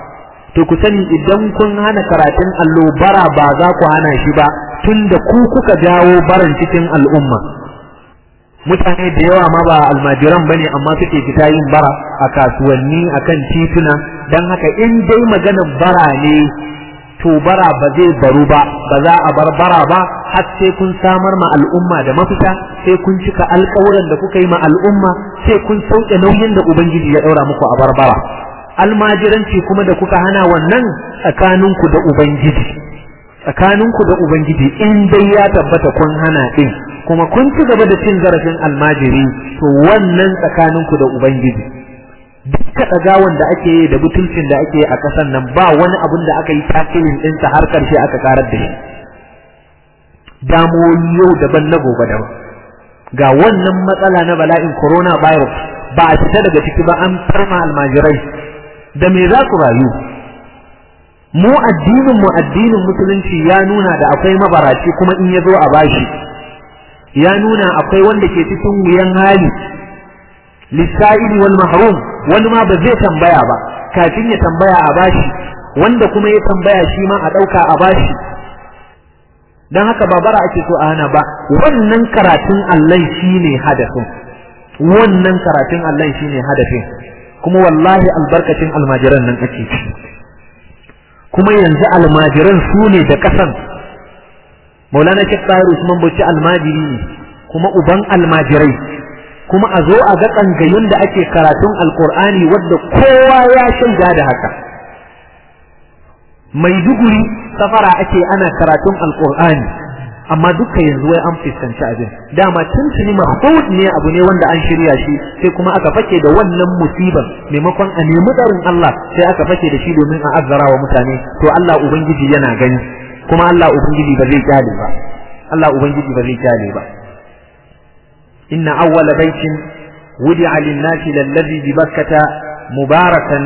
to ku sani idan kun hana karatun allo bara ba za ku hana shi ba tunda ku kuka jawo baran cikin al'umma mutane da yawa ma ba almajiran bane amma suke fita yin bara a kasuwanni akan tituna dan haka in dai maganar bara ne to bara ba zai baru ba ba za a bar bara ba har sai kun samar ma al'umma da mafita sai kun cika alƙawuran da kuka yi ma al'umma sai kun sauke nauyin da ubangiji ya daura muku a barbara almajiranci kuma da kuka hana wannan tsakaninku da ubangiji tsakaninku da ubangiji in dai ya tabbata kun hana din kuma kun ci gaba da cin zarafin almajiri to wannan tsakaninku da ubangiji dukka ɗagawan da ake yi da butulcin da ake yi a ƙasar nan ba wani abun da aka yi tasirin ɗinsa har ƙarshe aka karar da shi damuwoyi yau daban na gobe daban ga wannan matsala na bala'in corona virus ba a fita daga ciki ba an farma almajirai da me za ku rayu mu addinin mu addinin musulunci ya nuna da akwai mabaraci kuma in ya zo a bashi ya nuna akwai wanda ke cikin wuyan hali lissa'ili wal mahrum wani ma ba zai tambaya ba kafin ya tambaya a bashi wanda kuma ya tambaya shi ma a ɗauka a bashi don haka ba bara ake so a hana ba wannan karatun Allah shine hadafin wannan karatun Allah shine hadafin kuma wallahi albarkacin almajiran nan ake ci kuma yanzu almajiran su ne da kasan maulana shek tsari usman bauchi almajiri ne kuma uban almajirai kuma a zo a ga tsangayin da ake karatun alkur'ani wadda kowa ya shaida da haka maiduguri safara ake ana karatun alkur'ani amma duka yanzu wai an fuskanci abin dama tuntuni mahmud ne abu ne wanda an shirya shi sai kuma aka fake da wannan musiban maimakon a nemi tsarin Allah sai aka fake da shi domin a azzara wa mutane to Allah ubangiji yana gani kuma Allah ubangiji ba zai kyale ba Allah ubangiji ba zai kyale ba inna awwala baitin wudi'a lin-nasi lallazi bi bakkata mubarakan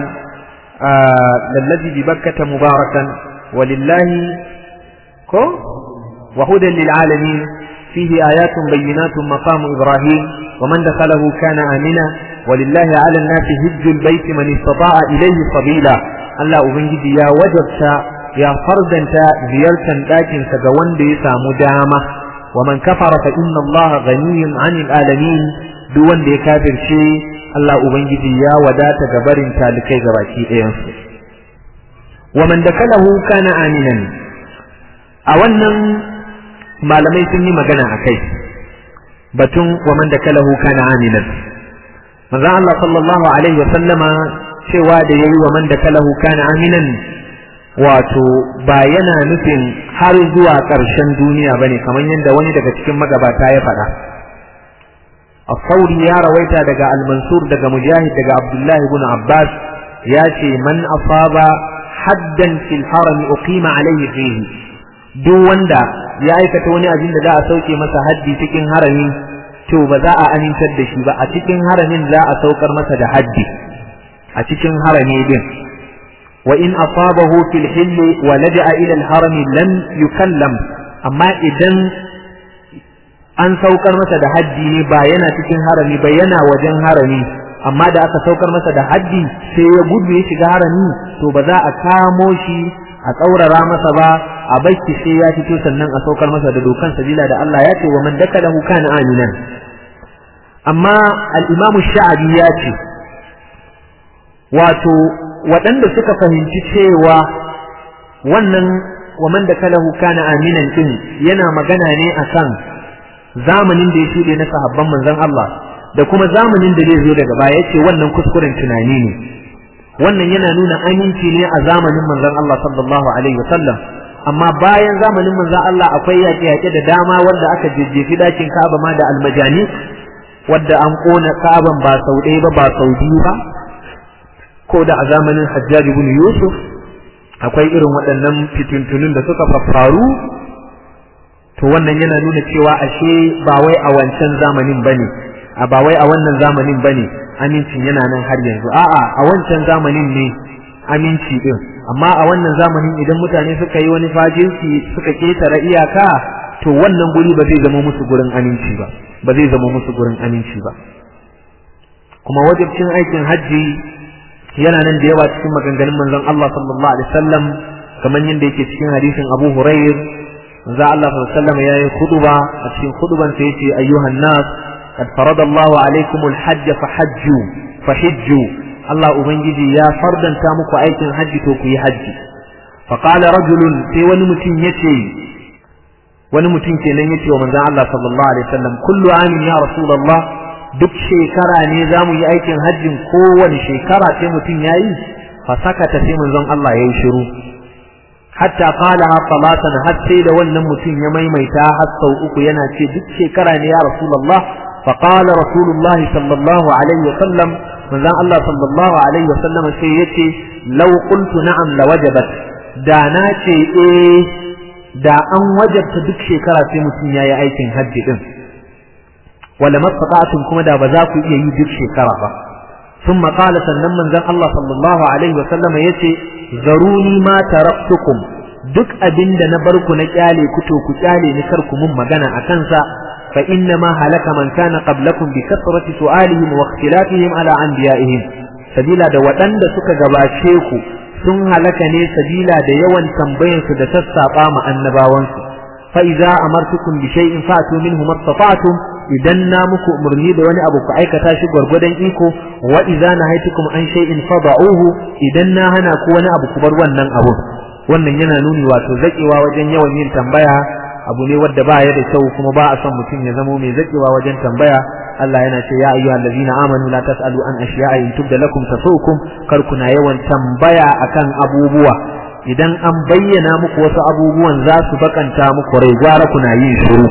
lallazi bi bakkata mubarakan walillahi ko وهدى للعالمين فيه آيات بينات مقام إبراهيم ومن دخله كان آمنا ولله على الناس هج البيت من استطاع إليه سبيلا الله أبنجد يا وجبت يا فردا زيارة لكن سجوان بيسا مدامة ومن كفر فإن الله غني عن العالمين دون دي كافر شيء الله أبنجد يا ودات جبر تالكي جباكي إيانسو ومن دخله كان آمنا أولا malamai sun yi magana a kai batun wa man da kalahu kana aminan manzo Allah sallallahu alaihi wa sallama cewa da yayi wa man da kalahu kana aminan wato ba yana nufin har zuwa ƙarshen duniya bane kamar yadda wani daga cikin magabata ya faɗa الثوري يا رويتا دقا المنصور دقا مجاهد دقا عبد الله بن عباس ياتي من أصاب حدا في الحرم أقيم عليه فيه duk wanda ya aikata wani abin da za a sauke masa haddi cikin harami to ba za a amintar da shi ba a cikin haramin za a saukar masa da haddi a cikin harami din wa in asabahu fil hill wa laja'a ila al harami lam yukallam amma idan an saukar masa da haddi ne ba yana cikin harami ba yana wajen harami amma da aka saukar masa da haddi sai ya gudu ya shiga harami to ba za a kamo shi a tsaurara masa ba a baiki sai ya fito sannan a saukar masa da dokan sabila da Allah ya ce wa man dakalahu kana aminan amma al-imamu sha'abi ya ce wato waɗanda suka fahimci cewa wannan wa man dakalahu kana aminan din yana magana ne akan zamanin da ya shuɗe na sahabban manzon Allah da kuma zamanin da zai zo daga baya yace wannan kuskuren tunani ne wannan yana nuna aminci ne a zamanin manzon Allah sallallahu alaihi wasallam amma bayan zamanin manzon Allah akwai yaƙe-yaƙe da dama wanda aka jejjefi dakin Ka'aba ma da almajani wadda an kona Ka'aban ba sau ɗaya ba ba sau biyu ba ko da a zamanin Hajjaj ibn Yusuf akwai irin waɗannan fitintunun da suka faru to wannan yana nuna cewa ashe ba wai a wancan zamanin bane a ba wai a wannan zamanin bane amincin yana nan har yanzu a'a a wancan zamanin ne aminci din amma a wannan zamanin idan mutane suka yi wani fajinci suka ketare iyaka to wannan guri ba zai zama musu gurin aminci ba ba zai zama musu gurin aminci ba kuma wajibcin aikin hajji yana nan da yawa cikin maganganun manzon Allah sallallahu alaihi wasallam kamar yadda yake cikin hadisin Abu Hurairah manzon Allah sallallahu alaihi wasallam yayi khutba a cikin khutban sa yace ayyuhan nas qad faradallahu alaikum alhajj fahajju fahijju Allah ubangiji ya fardanta muku aikin hajji to ku yi hajji faqala rajulun sai wani mutum yace wani mutum kenan yace wa manzon Allah sallallahu alaihi wasallam kullu amin ya rasulullah duk shekara ne za mu yi aikin hajjin kowane shekara sai mutum ya yi fa sakata sai manzon Allah ya yi shiru hatta qala ha salatan har sai da wannan mutum ya maimaita har sau uku yana ce duk shekara ne ya rasulullah fa qala rasulullah sallallahu alaihi wasallam manzon Allah sallallahu alaihi wasallam sai yace law qultu na'am la wajabat da na ce eh da an wajabta duk shekara sai mutum ya yi aikin hajji din wala mastata'tum kuma da ba za ku iya yi duk shekara ba thumma qala sannan manzon Allah sallallahu alaihi wa sallama yace zaruni ma taraktukum duk abinda na bar ku na kyale ku to ku kyale ni kar ku mun magana akan sa fa inna ma halaka man kana qablakum bi kasrati su'alihim wa ikhtilafihim ala anbiya'ihim sabila da waɗanda suka gabace ku sun halaka ne sabila da yawan tambayansu da sassaɓa ma annabawansu fa idza amartukum bi shay'in fatu minhu mastata'tum idan na muku umarni da wani abu ku aikata shi gwargwadon iko wa idza nahaytukum an shay'in fada'uhu idan na hana ku wani abu ku bar wannan abu wannan yana nuni wato zakewa wajen yawan yin tambaya abu ne wanda ba ya da kyau kuma ba a son mutum ya zamo mai zakewa wajen tambaya Allah yana ce ya ayyuhal ladina amanu la tasalu an ashiya'a in tubda lakum tasukum kar kuna yawan tambaya akan abubuwa idan an bayyana muku wasu abubuwan za su bakanta muku rai gwara kuna yin shiru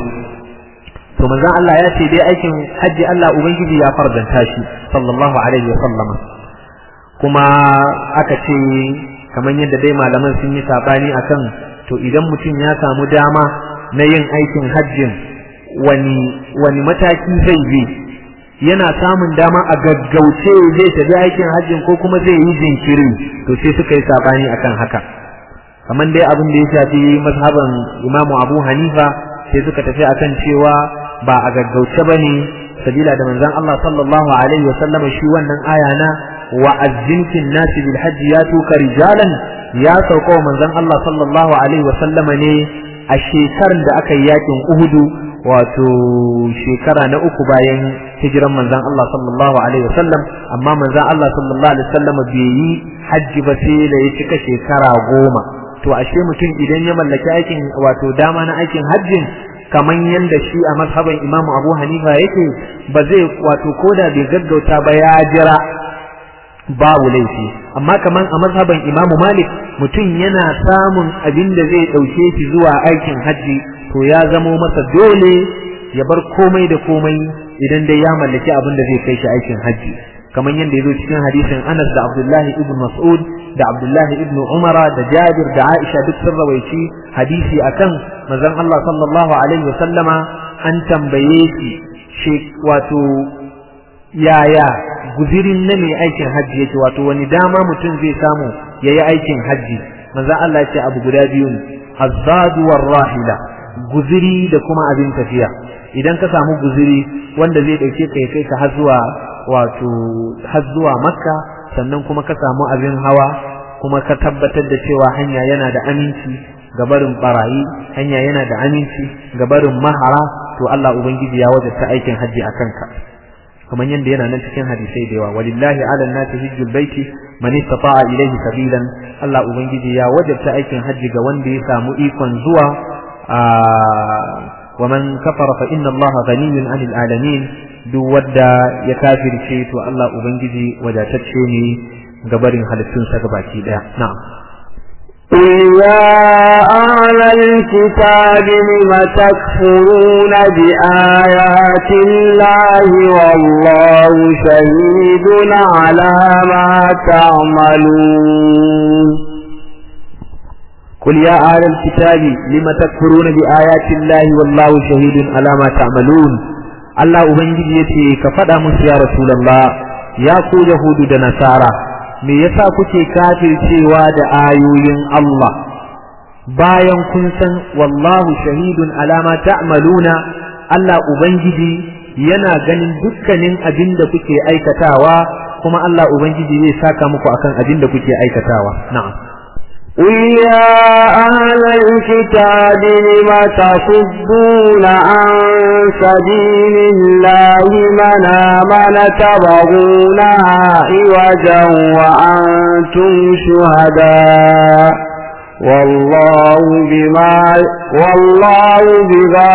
to manzon Allah ya ce dai aikin hajji Allah ubangiji ya fardanta shi sallallahu alaihi wa sallama kuma aka ce kamar yadda dai malaman sun yi sabani akan to idan mutum ya samu dama na yin aikin hajjin wani wani mataki zai bi yana samun dama a gaggauce zai tafi aikin hajjin ko kuma zai yi jinkiri to sai suka yi sabani akan haka kamar dai abin da ya shafi mazhaban Imam Abu Hanifa sai suka tafi akan cewa ba a gaggauce bane sabila da manzon Allah sallallahu alaihi wa sallama shi wannan aya na wa azzinkin nasi bil hajji ya tuka rijalan ya sauka manzon Allah sallallahu alaihi wa sallama ne a shekarar da aka yi yakin Uhudu wato shekara na uku bayan hijiran manzon Allah sallallahu alaihi wasallam amma manzon Allah sallallahu alaihi wasallam bai yi hajji ba sai da ya cika shekara goma to ashe mutum idan ya mallaki aikin wato dama na aikin hajjin kaman yanda shi a mazhaban Imam Abu Hanifa yake ba zai wato koda bai gaggauta ba ya jira babu laifi amma kaman a mazhaban Imam Malik mutum yana samun abin da zai dauke shi zuwa aikin hajji to ya zamo masa dole ya bar komai da komai idan dai ya mallaki abin da zai kai shi aikin hajji kamar yadda ya zo cikin hadisin Anas da Abdullahi ibn Mas'ud da Abdullahi ibn Umar da Jabir da Aisha duk sun rawaici hadisi akan manzon Allah sallallahu alaihi wa sallama an tambaye shi wato yaya guzirin na mai aikin hajji yake wato wani dama mutum zai samu yayi aikin hajji manzon Allah ya ce abu guda biyu ne azzadu war rahila guziri da kuma abin tafiya idan ka samu guziri wanda zai dauke ka kai ka har zuwa wato har zuwa makka sannan kuma ka samu abin hawa kuma ka tabbatar da cewa hanya yana da aminci ga barin barayi hanya yana da aminci ga barin mahara to Allah ubangiji ya wajabta aikin hajji a kanka kamar yadda yana nan cikin hadisai da yawa walillahi ala nasi hijjul baiti man istata'a ilayhi sabilan Allah ubangiji ya wajabta aikin hajji ga wanda ya samu ikon zuwa ومن كفر فإن الله غني عن العالمين duk wadda ya kafirce to Allah ubangiji wadatacce ne gabarin halittun sa gabaki daya na'am قل يا أهل الكتاب لم تكفرون بآيات الله والله شهيد على ما تعملون قل يا أهل الكتاب لم تكفرون بآيات الله والله شهيد على ما تعملون Allah Ubangiji ya ce ka faɗa musu ya Rasulallah ya ku Yahudu da Nasara me yasa kuke kafircewa da ayoyin Allah bayan kun san wallahu shahidun alama ta'maluna Allah Ubangiji yana ganin dukkanin abin da kuke aikatawa kuma Allah ubangiji zai saka muku akan abin da kuke aikatawa na'am قل يا أهل الكتاب لم تصدون عن سبيل الله من آمن تبغونها عوجا وأنتم شهداء والله بما والله بما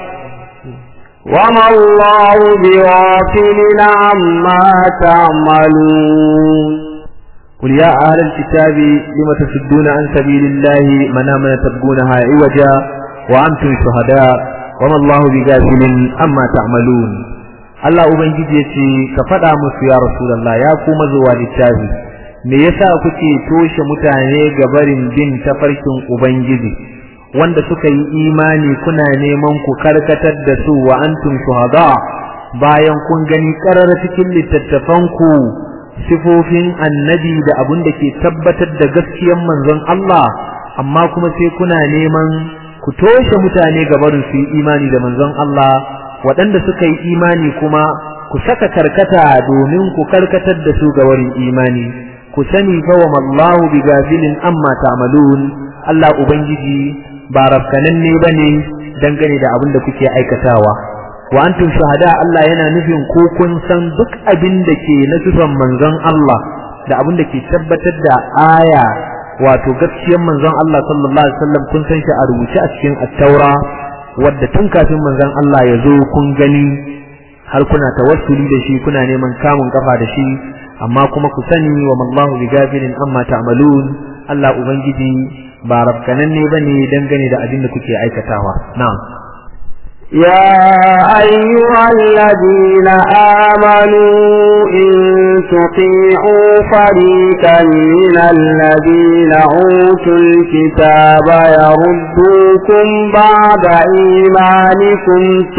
وما الله بغافل عما تعملون قل يا أهل الكتاب لم تصدون عن سبيل الله من آمن تبغونها عوجا وأنتم شهداء وما الله بغافل عما تعملون Allah Ubangiji ya ce ka faɗa musu ya Rasulallah ya kuma zuwa littafi me yasa kuke toshe mutane ga barin bin tafarkin Ubangiji wanda suka yi imani kuna neman ku karkatar da su wa antum shuhada bayan kun gani karar cikin littattafanku sifofin annabi da abin da ke tabbatar da gaskiyar manzon Allah amma kuma sai kuna neman ku toshe mutane ga barin su yi imani da manzon Allah waɗanda suka yi imani kuma ku saka karkata domin ku karkatar da su ga barin imani ku sani fa wa mallahu bi gafilin amma ta'malun Allah ubangiji ba rafkananne bane dangane da abin da kuke aikatawa wa antum shuhada Allah yana nufin ko kun san duk abin da ke na sifan manzon Allah da abin da ke tabbatar da aya wato gaskiyar manzon Allah sallallahu alaihi wasallam kun san shi a rubuce a cikin at-taura wadda tun kafin manzon Allah ya zo kun gani har kuna tawassuli da shi kuna neman kamun kafa da shi amma kuma ku sani wa mallahu bi gafilin amma ta'malun Allah ubangiji ba rafkananne bane dangane da abin da kuke aikatawa na'am يا أيها الذين آمنوا إن تطيعوا فريقا من الذين أوتوا الكتاب يردوكم بعد إيمانكم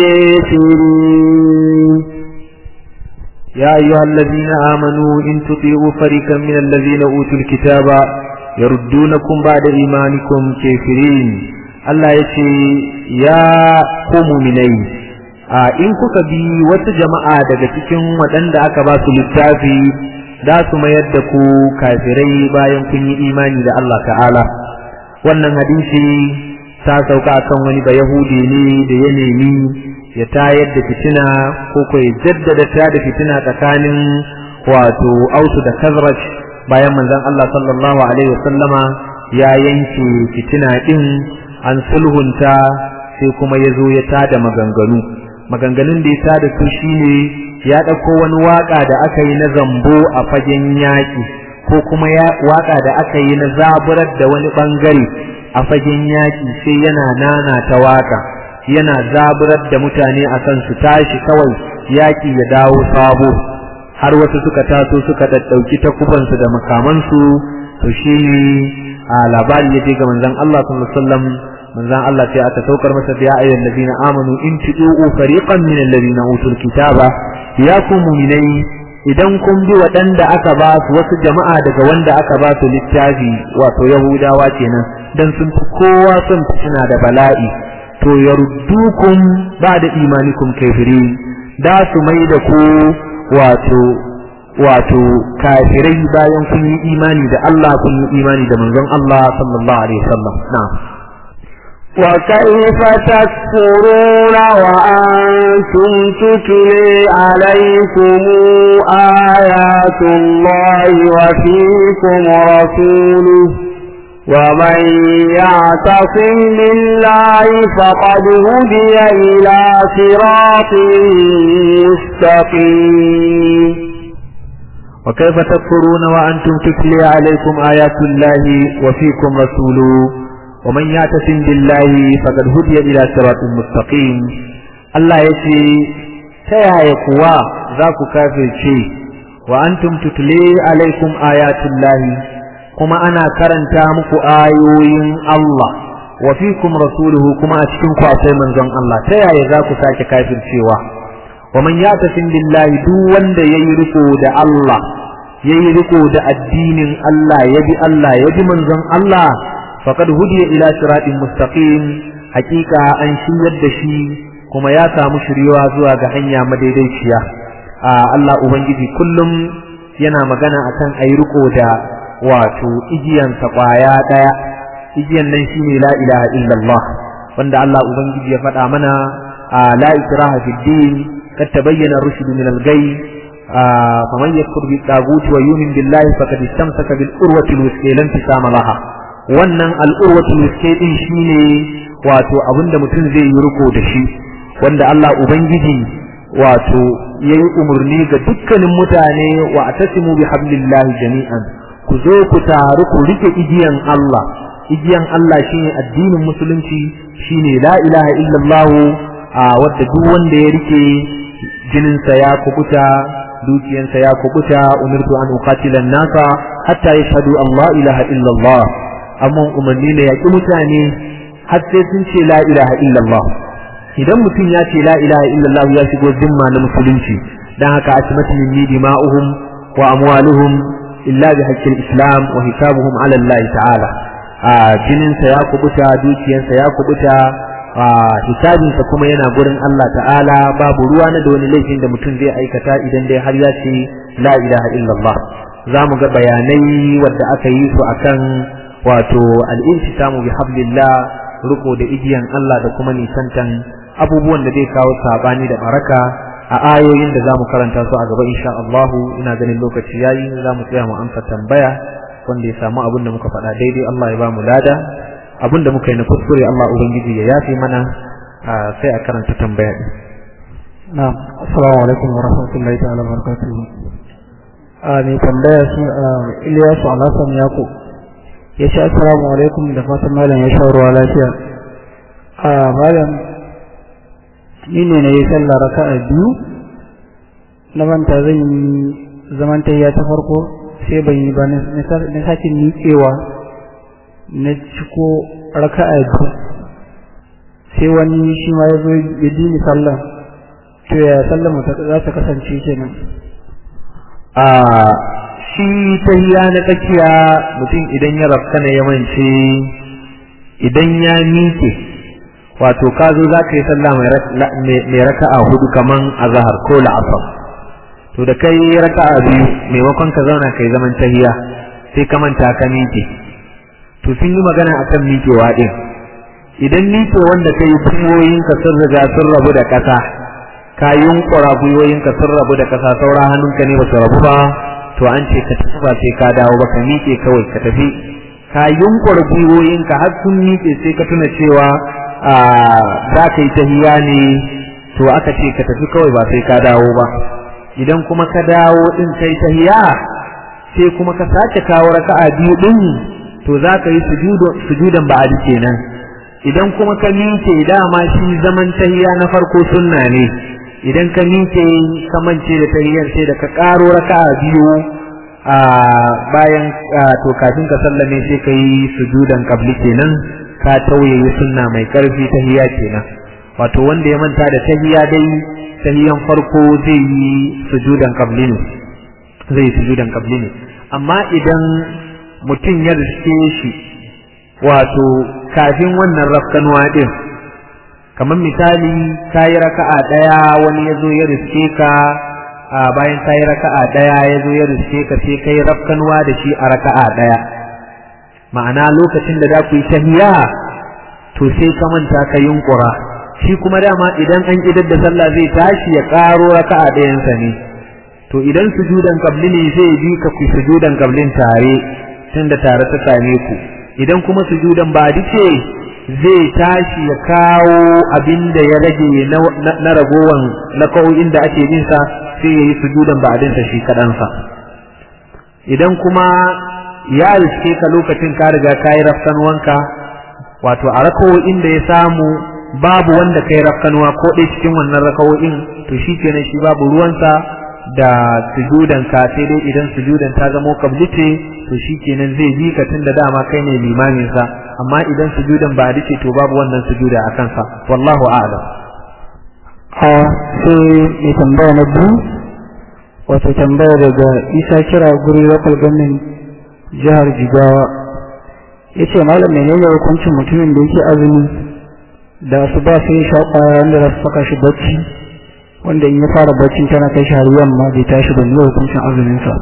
كافرين يا أيها الذين آمنوا إن تطيعوا فريقا من الذين أوتوا الكتاب يردونكم بعد إيمانكم كافرين Allah ya ce ya ku muminai a in kuka bi wata jama'a daga cikin waɗanda aka ba su littafi za su mayar da ku kafirai bayan kun yi imani da Allah ta'ala wannan hadisi ta sauka akan wani ba yahudi ne da ya nemi ya tayar da fitina ko ko ya jaddada ta da fitina tsakanin wato ausu da kazraj bayan manzon Allah sallallahu alaihi wasallama ya yanke fitina din an sulhunta sai kuma ya zo ya tada maganganu maganganun da ya tada su shine ya ɗauko wani waƙa da aka yi na zambo a fagen yaƙi ko kuma waƙa da aka yi na zaburar da wani ɓangare a fagen yaƙi sai yana nana ta waƙa yana zaburar da mutane a kan su tashi kawai yaƙi ya dawo sabo har wasu suka taso suka ɗaɗɗauki takubansu da makamansu to shine a labari ya je ga manzon Allah sallallahu alaihi wasallam manzon Allah sai aka saukar masa da ya ayyuhal ladina amanu in tu'u fariqan min alladhina utul kitaba ya ku mu'minai idan kun bi waɗanda aka ba su wasu jama'a daga wanda aka ba su littafi wato yahudawa kenan dan sun fi kowa son fitina da bala'i to yaruddukum ba'da imanikum kafirin da su mai da ku wato wato kafirai bayan kun yi imani da Allah kun yi imani da manzon Allah sallallahu alaihi wasallam na'am وكيف تكفرون وأنتم تتلي عليكم آيات الله وفيكم رسوله ومن يعتصم بالله فقد هدي إلى صراط مستقيم وكيف تكفرون وأنتم تتلي عليكم آيات الله وفيكم رسوله ومن يعتصم بالله فقد هدي إلى صراط مستقيم الله يشي تيا يكوا ذاك كافر شيء وأنتم تتلي عليكم آيات الله كما أنا كرنتا مكو آيوين الله وفيكم رسوله كما أتكنكو أتي من زن الله تيا يذاك ساك كافر شيء ومن يعتصم بالله دون دا يركو دا الله يركو دا الدين الله يبي الله يبي من زن الله faqad hudiya ila siratin mustaqim hakika an shiryar da shi kuma ya samu shiriwa zuwa ga hanya madaidaiciya Allah ubangiji kullum yana magana akan ayi riko da wato igiyansa kwaya daya igiyan nan shine la ilaha illallah wanda Allah ubangiji ya faɗa mana la ikraha fid din kad tabayyana rushd min al-ghay faman yakfur bi tagut wa yu'min billahi faqad istamsaka bil urwati al-wuthqa lam tisama laha wannan al-urwati al-wuthqa din shine wato abinda mutum zai yi riko da shi wanda Allah ubangiji wato yayi umurni ga dukkanin mutane wa atasimu bi hablillahi jami'an ku zo ku taru ku rike igiyan Allah igiyan Allah shine addinin musulunci shine la ilaha illallah wadda duk wanda ya rike jininsa ya kubuta dukiyansa ya kubuta umirtu an uqatila nasa hatta yashhadu an la ilaha illallah amma umarni ne yaki mutane har sai sun ce la ilaha illallah idan mutum ya ce la ilaha illallah ya shigo zimma na musulunci dan haka asmatu minni dima'uhum wa amwaluhum illa bi haqqil islam wa hisabuhum ala Allah ta'ala a jininsa ya kubuta dukiyarsa ya kubuta a hisabinsa kuma yana gurin Allah ta'ala babu ruwa na da wani laifin da mutum zai aikata idan dai har ya ce la ilaha illallah za mu ga bayanai wadda aka yi su akan wato al-intisamu bi hablillah riko da igiyan Allah da kuma nisantan abubuwan da zai kawo sabani da baraka a ayoyin da zamu karanta su a gaba insha Allah ina ganin lokaci yayi zamu tsaya mu amsa tambaya wanda ya samu abin da muka faɗa daidai Allah ya ba mu lada abin da muka yi na kuskure Allah ubangiji ya yafe mana sai a karanta tambaya din na'am assalamu alaikum wa rahmatullahi ta'ala wa barakatuh a mai tambaya shi Ilyasu Alhassan Yaqub ya ce assalamu alaikum da fatan malam ya sha ruwa lafiya a malam ni ne na yi sallah raka'a biyu na manta zan yi zaman tayya ta farko sai ban yi ba na sake miƙewa na ciko raka'a biyu sai wani shi ma ya zo ya ji ni sallah to ya sallah mu za ta kasance kenan a shi tahiya na tsakiya mutum idan ya rafkana ya mance idan ya miƙe wato ka zo za ka yi sallah mai raka'a hudu kaman azahar ko la'asar to da kai raka'a biyu maimakon ka zauna kai zaman tahiya sai ka manta ka miƙe to sun yi magana akan miƙewa din idan miƙe wanda kai gwiwoyinka sun riga sun rabu da ƙasa ka yunkura gwiwoyinka sun rabu da ƙasa saura hannunka ne ba su rabu ba to an ce ka tafi ba sai ka dawo ba ka miƙe kawai ka tafi ka yunkura gwiwoyinka har sun miƙe sai ka tuna cewa za ka yi tahiya ne to aka ce ka tafi kawai ba sai ka dawo ba idan kuma ka dawo din kai tahiya sai kuma ka sake kawo raka'a biyu din to za ka yi sujudan ba'adi kenan idan kuma ka miƙe dama shi zaman tahiya na farko sunna ne idan ka miƙe ka mance da tahiyar sai da ka ƙaro raka'a biyu a bayan to kafin ka sallame sai ka yi sujudan kabli kenan ka tauye sunna mai ƙarfi tahiya kenan wato wanda ya manta da tahiya dai tahiyan farko zai yi sujudan kabli ne zai sujudan kabli ne amma idan mutum ya riske shi wato kafin wannan rafkanuwa din kamar misali kayi raka'a daya wani ya zo ya riske ka bayan kayi raka'a daya ya zo ya riske ka sai kai rafkanuwa da shi a raka'a daya ma'ana lokacin da za ku yi tahiya to sai ka manta ka yunkura shi kuma dama idan an idar da sallah zai tashi ya karo raka'a dayansa ne to idan sujudan kabli ne zai bi ka ku sujudan kablin tare tunda tare ta same ku idan kuma sujudan ba ce zai tashi ya kawo abin da ya rage na ragowan na kawai da ake bin sa sai ya yi sujudan ba sa shi kaɗansa idan kuma ya riske ka lokacin ka riga ka yi rafkan wanka wato a rakawo'in da ya samu babu wanda kai rafkanuwa ko ɗaya cikin wannan rakawo'in to shi kenan shi babu ruwansa da sujudan ka sai dai idan sujudan ta zamo kabli ce to shikenan zai bi ka tunda dama kai ne limamin sa amma idan sujudan ba dace to babu wannan sujuda a kansa wallahu a'lam a sai mai tambaya na biyu wato tambaya daga isa kira guri local government jihar jigawa ya ce malam menene hukuncin mutumin da yake azumi da su ba sai sha kwaya wanda za su saka shi bacci wanda in ya fara bacci tana kai shi har yamma bai tashi ba ne hukuncin azumin sa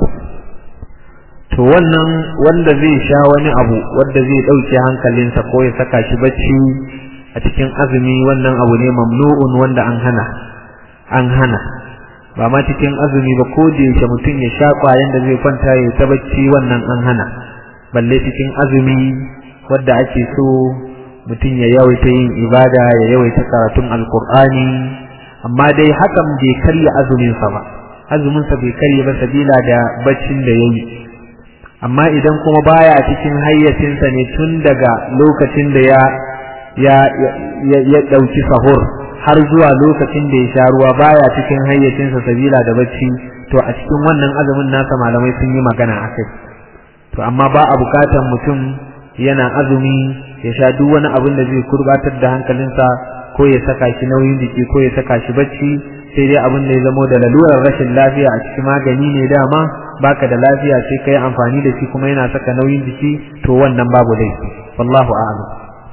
to wannan wanda zai sha wani abu wanda zai dauke hankalinsa ko ya saka shi bacci a cikin azumi wannan abu ne mamnu'un wanda an hana an hana ba ma cikin azumi ba ko da yake mutum ya sha kwayan da zai kwanta ya ta bacci wannan an hana balle cikin azumi wanda ake so mutum ya yawaita yin ibada ya yawaita karatun alkur'ani amma dai hakan bai karya azuminsa ba azuminsa bai karya ba sabila da baccin da yayi amma idan kuma baya cikin hayyacinsa ne tun daga lokacin da ya ya ya ya dauki sahur har zuwa lokacin da ya sha ruwa baya cikin hayyacinsa sabila da bacci to a cikin wannan azumin nasa malamai sun yi magana akai to amma ba a bukatan mutum yana azumi ya sha duk wani abin da zai kurbatar da hankalinsa ko ya saka shi nauyin jiki ko ya saka shi bacci sai dai abin da ya zamo da lalurar rashin lafiya a cikin magani ne dama baka da lafiya sai kai amfani da shi kuma yana saka nauyin jiki to wannan babu laifi wallahu a'lam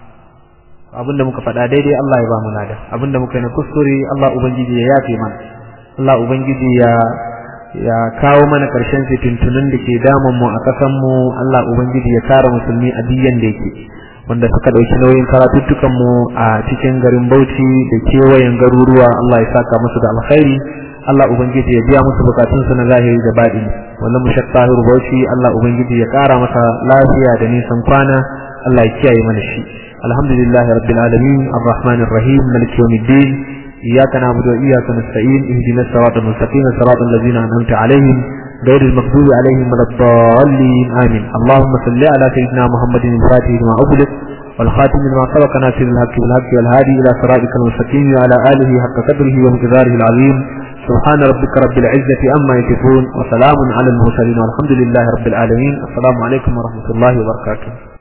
abin da muka faɗa daidai Allah ya ba mu lada abin da muka yi na kuskure Allah ubangiji ya yafe mana Allah ubangiji ya ya kawo mana ƙarshen fitintunan da ke damun mu a ƙasan mu Allah ubangiji ya kare musulmi a diyan da yake wanda suka ɗauki nauyin karatuttukan mu a cikin garin Bauchi da kewayen garuruwa Allah ya saka musu da alkhairi Allah ubangiji ya biya musu bukatun su na zahiri da baɗi wannan mushak tahiru Bauchi Allah ubangiji ya kara masa lafiya da nisan kwana Allah ya kiyaye mana shi alhamdulillah rabbil alamin arrahmanir rahim maliki yawmiddin إياك نعبد وإياك نستعين اهدنا الصراط المستقيم صراط الذين أنعمت عليهم غير المغضوب عليهم ولا الضالين آمين اللهم صل على سيدنا محمد الفاتح لما أغلق والخاتم لما سبق ناصر الحق بالحق والهادي إلى صراطك المستقيم وعلى آله حق قدره ومقداره العظيم سبحان ربك رب العزة أما يصفون وسلام على المرسلين والحمد لله رب العالمين السلام عليكم ورحمة الله وبركاته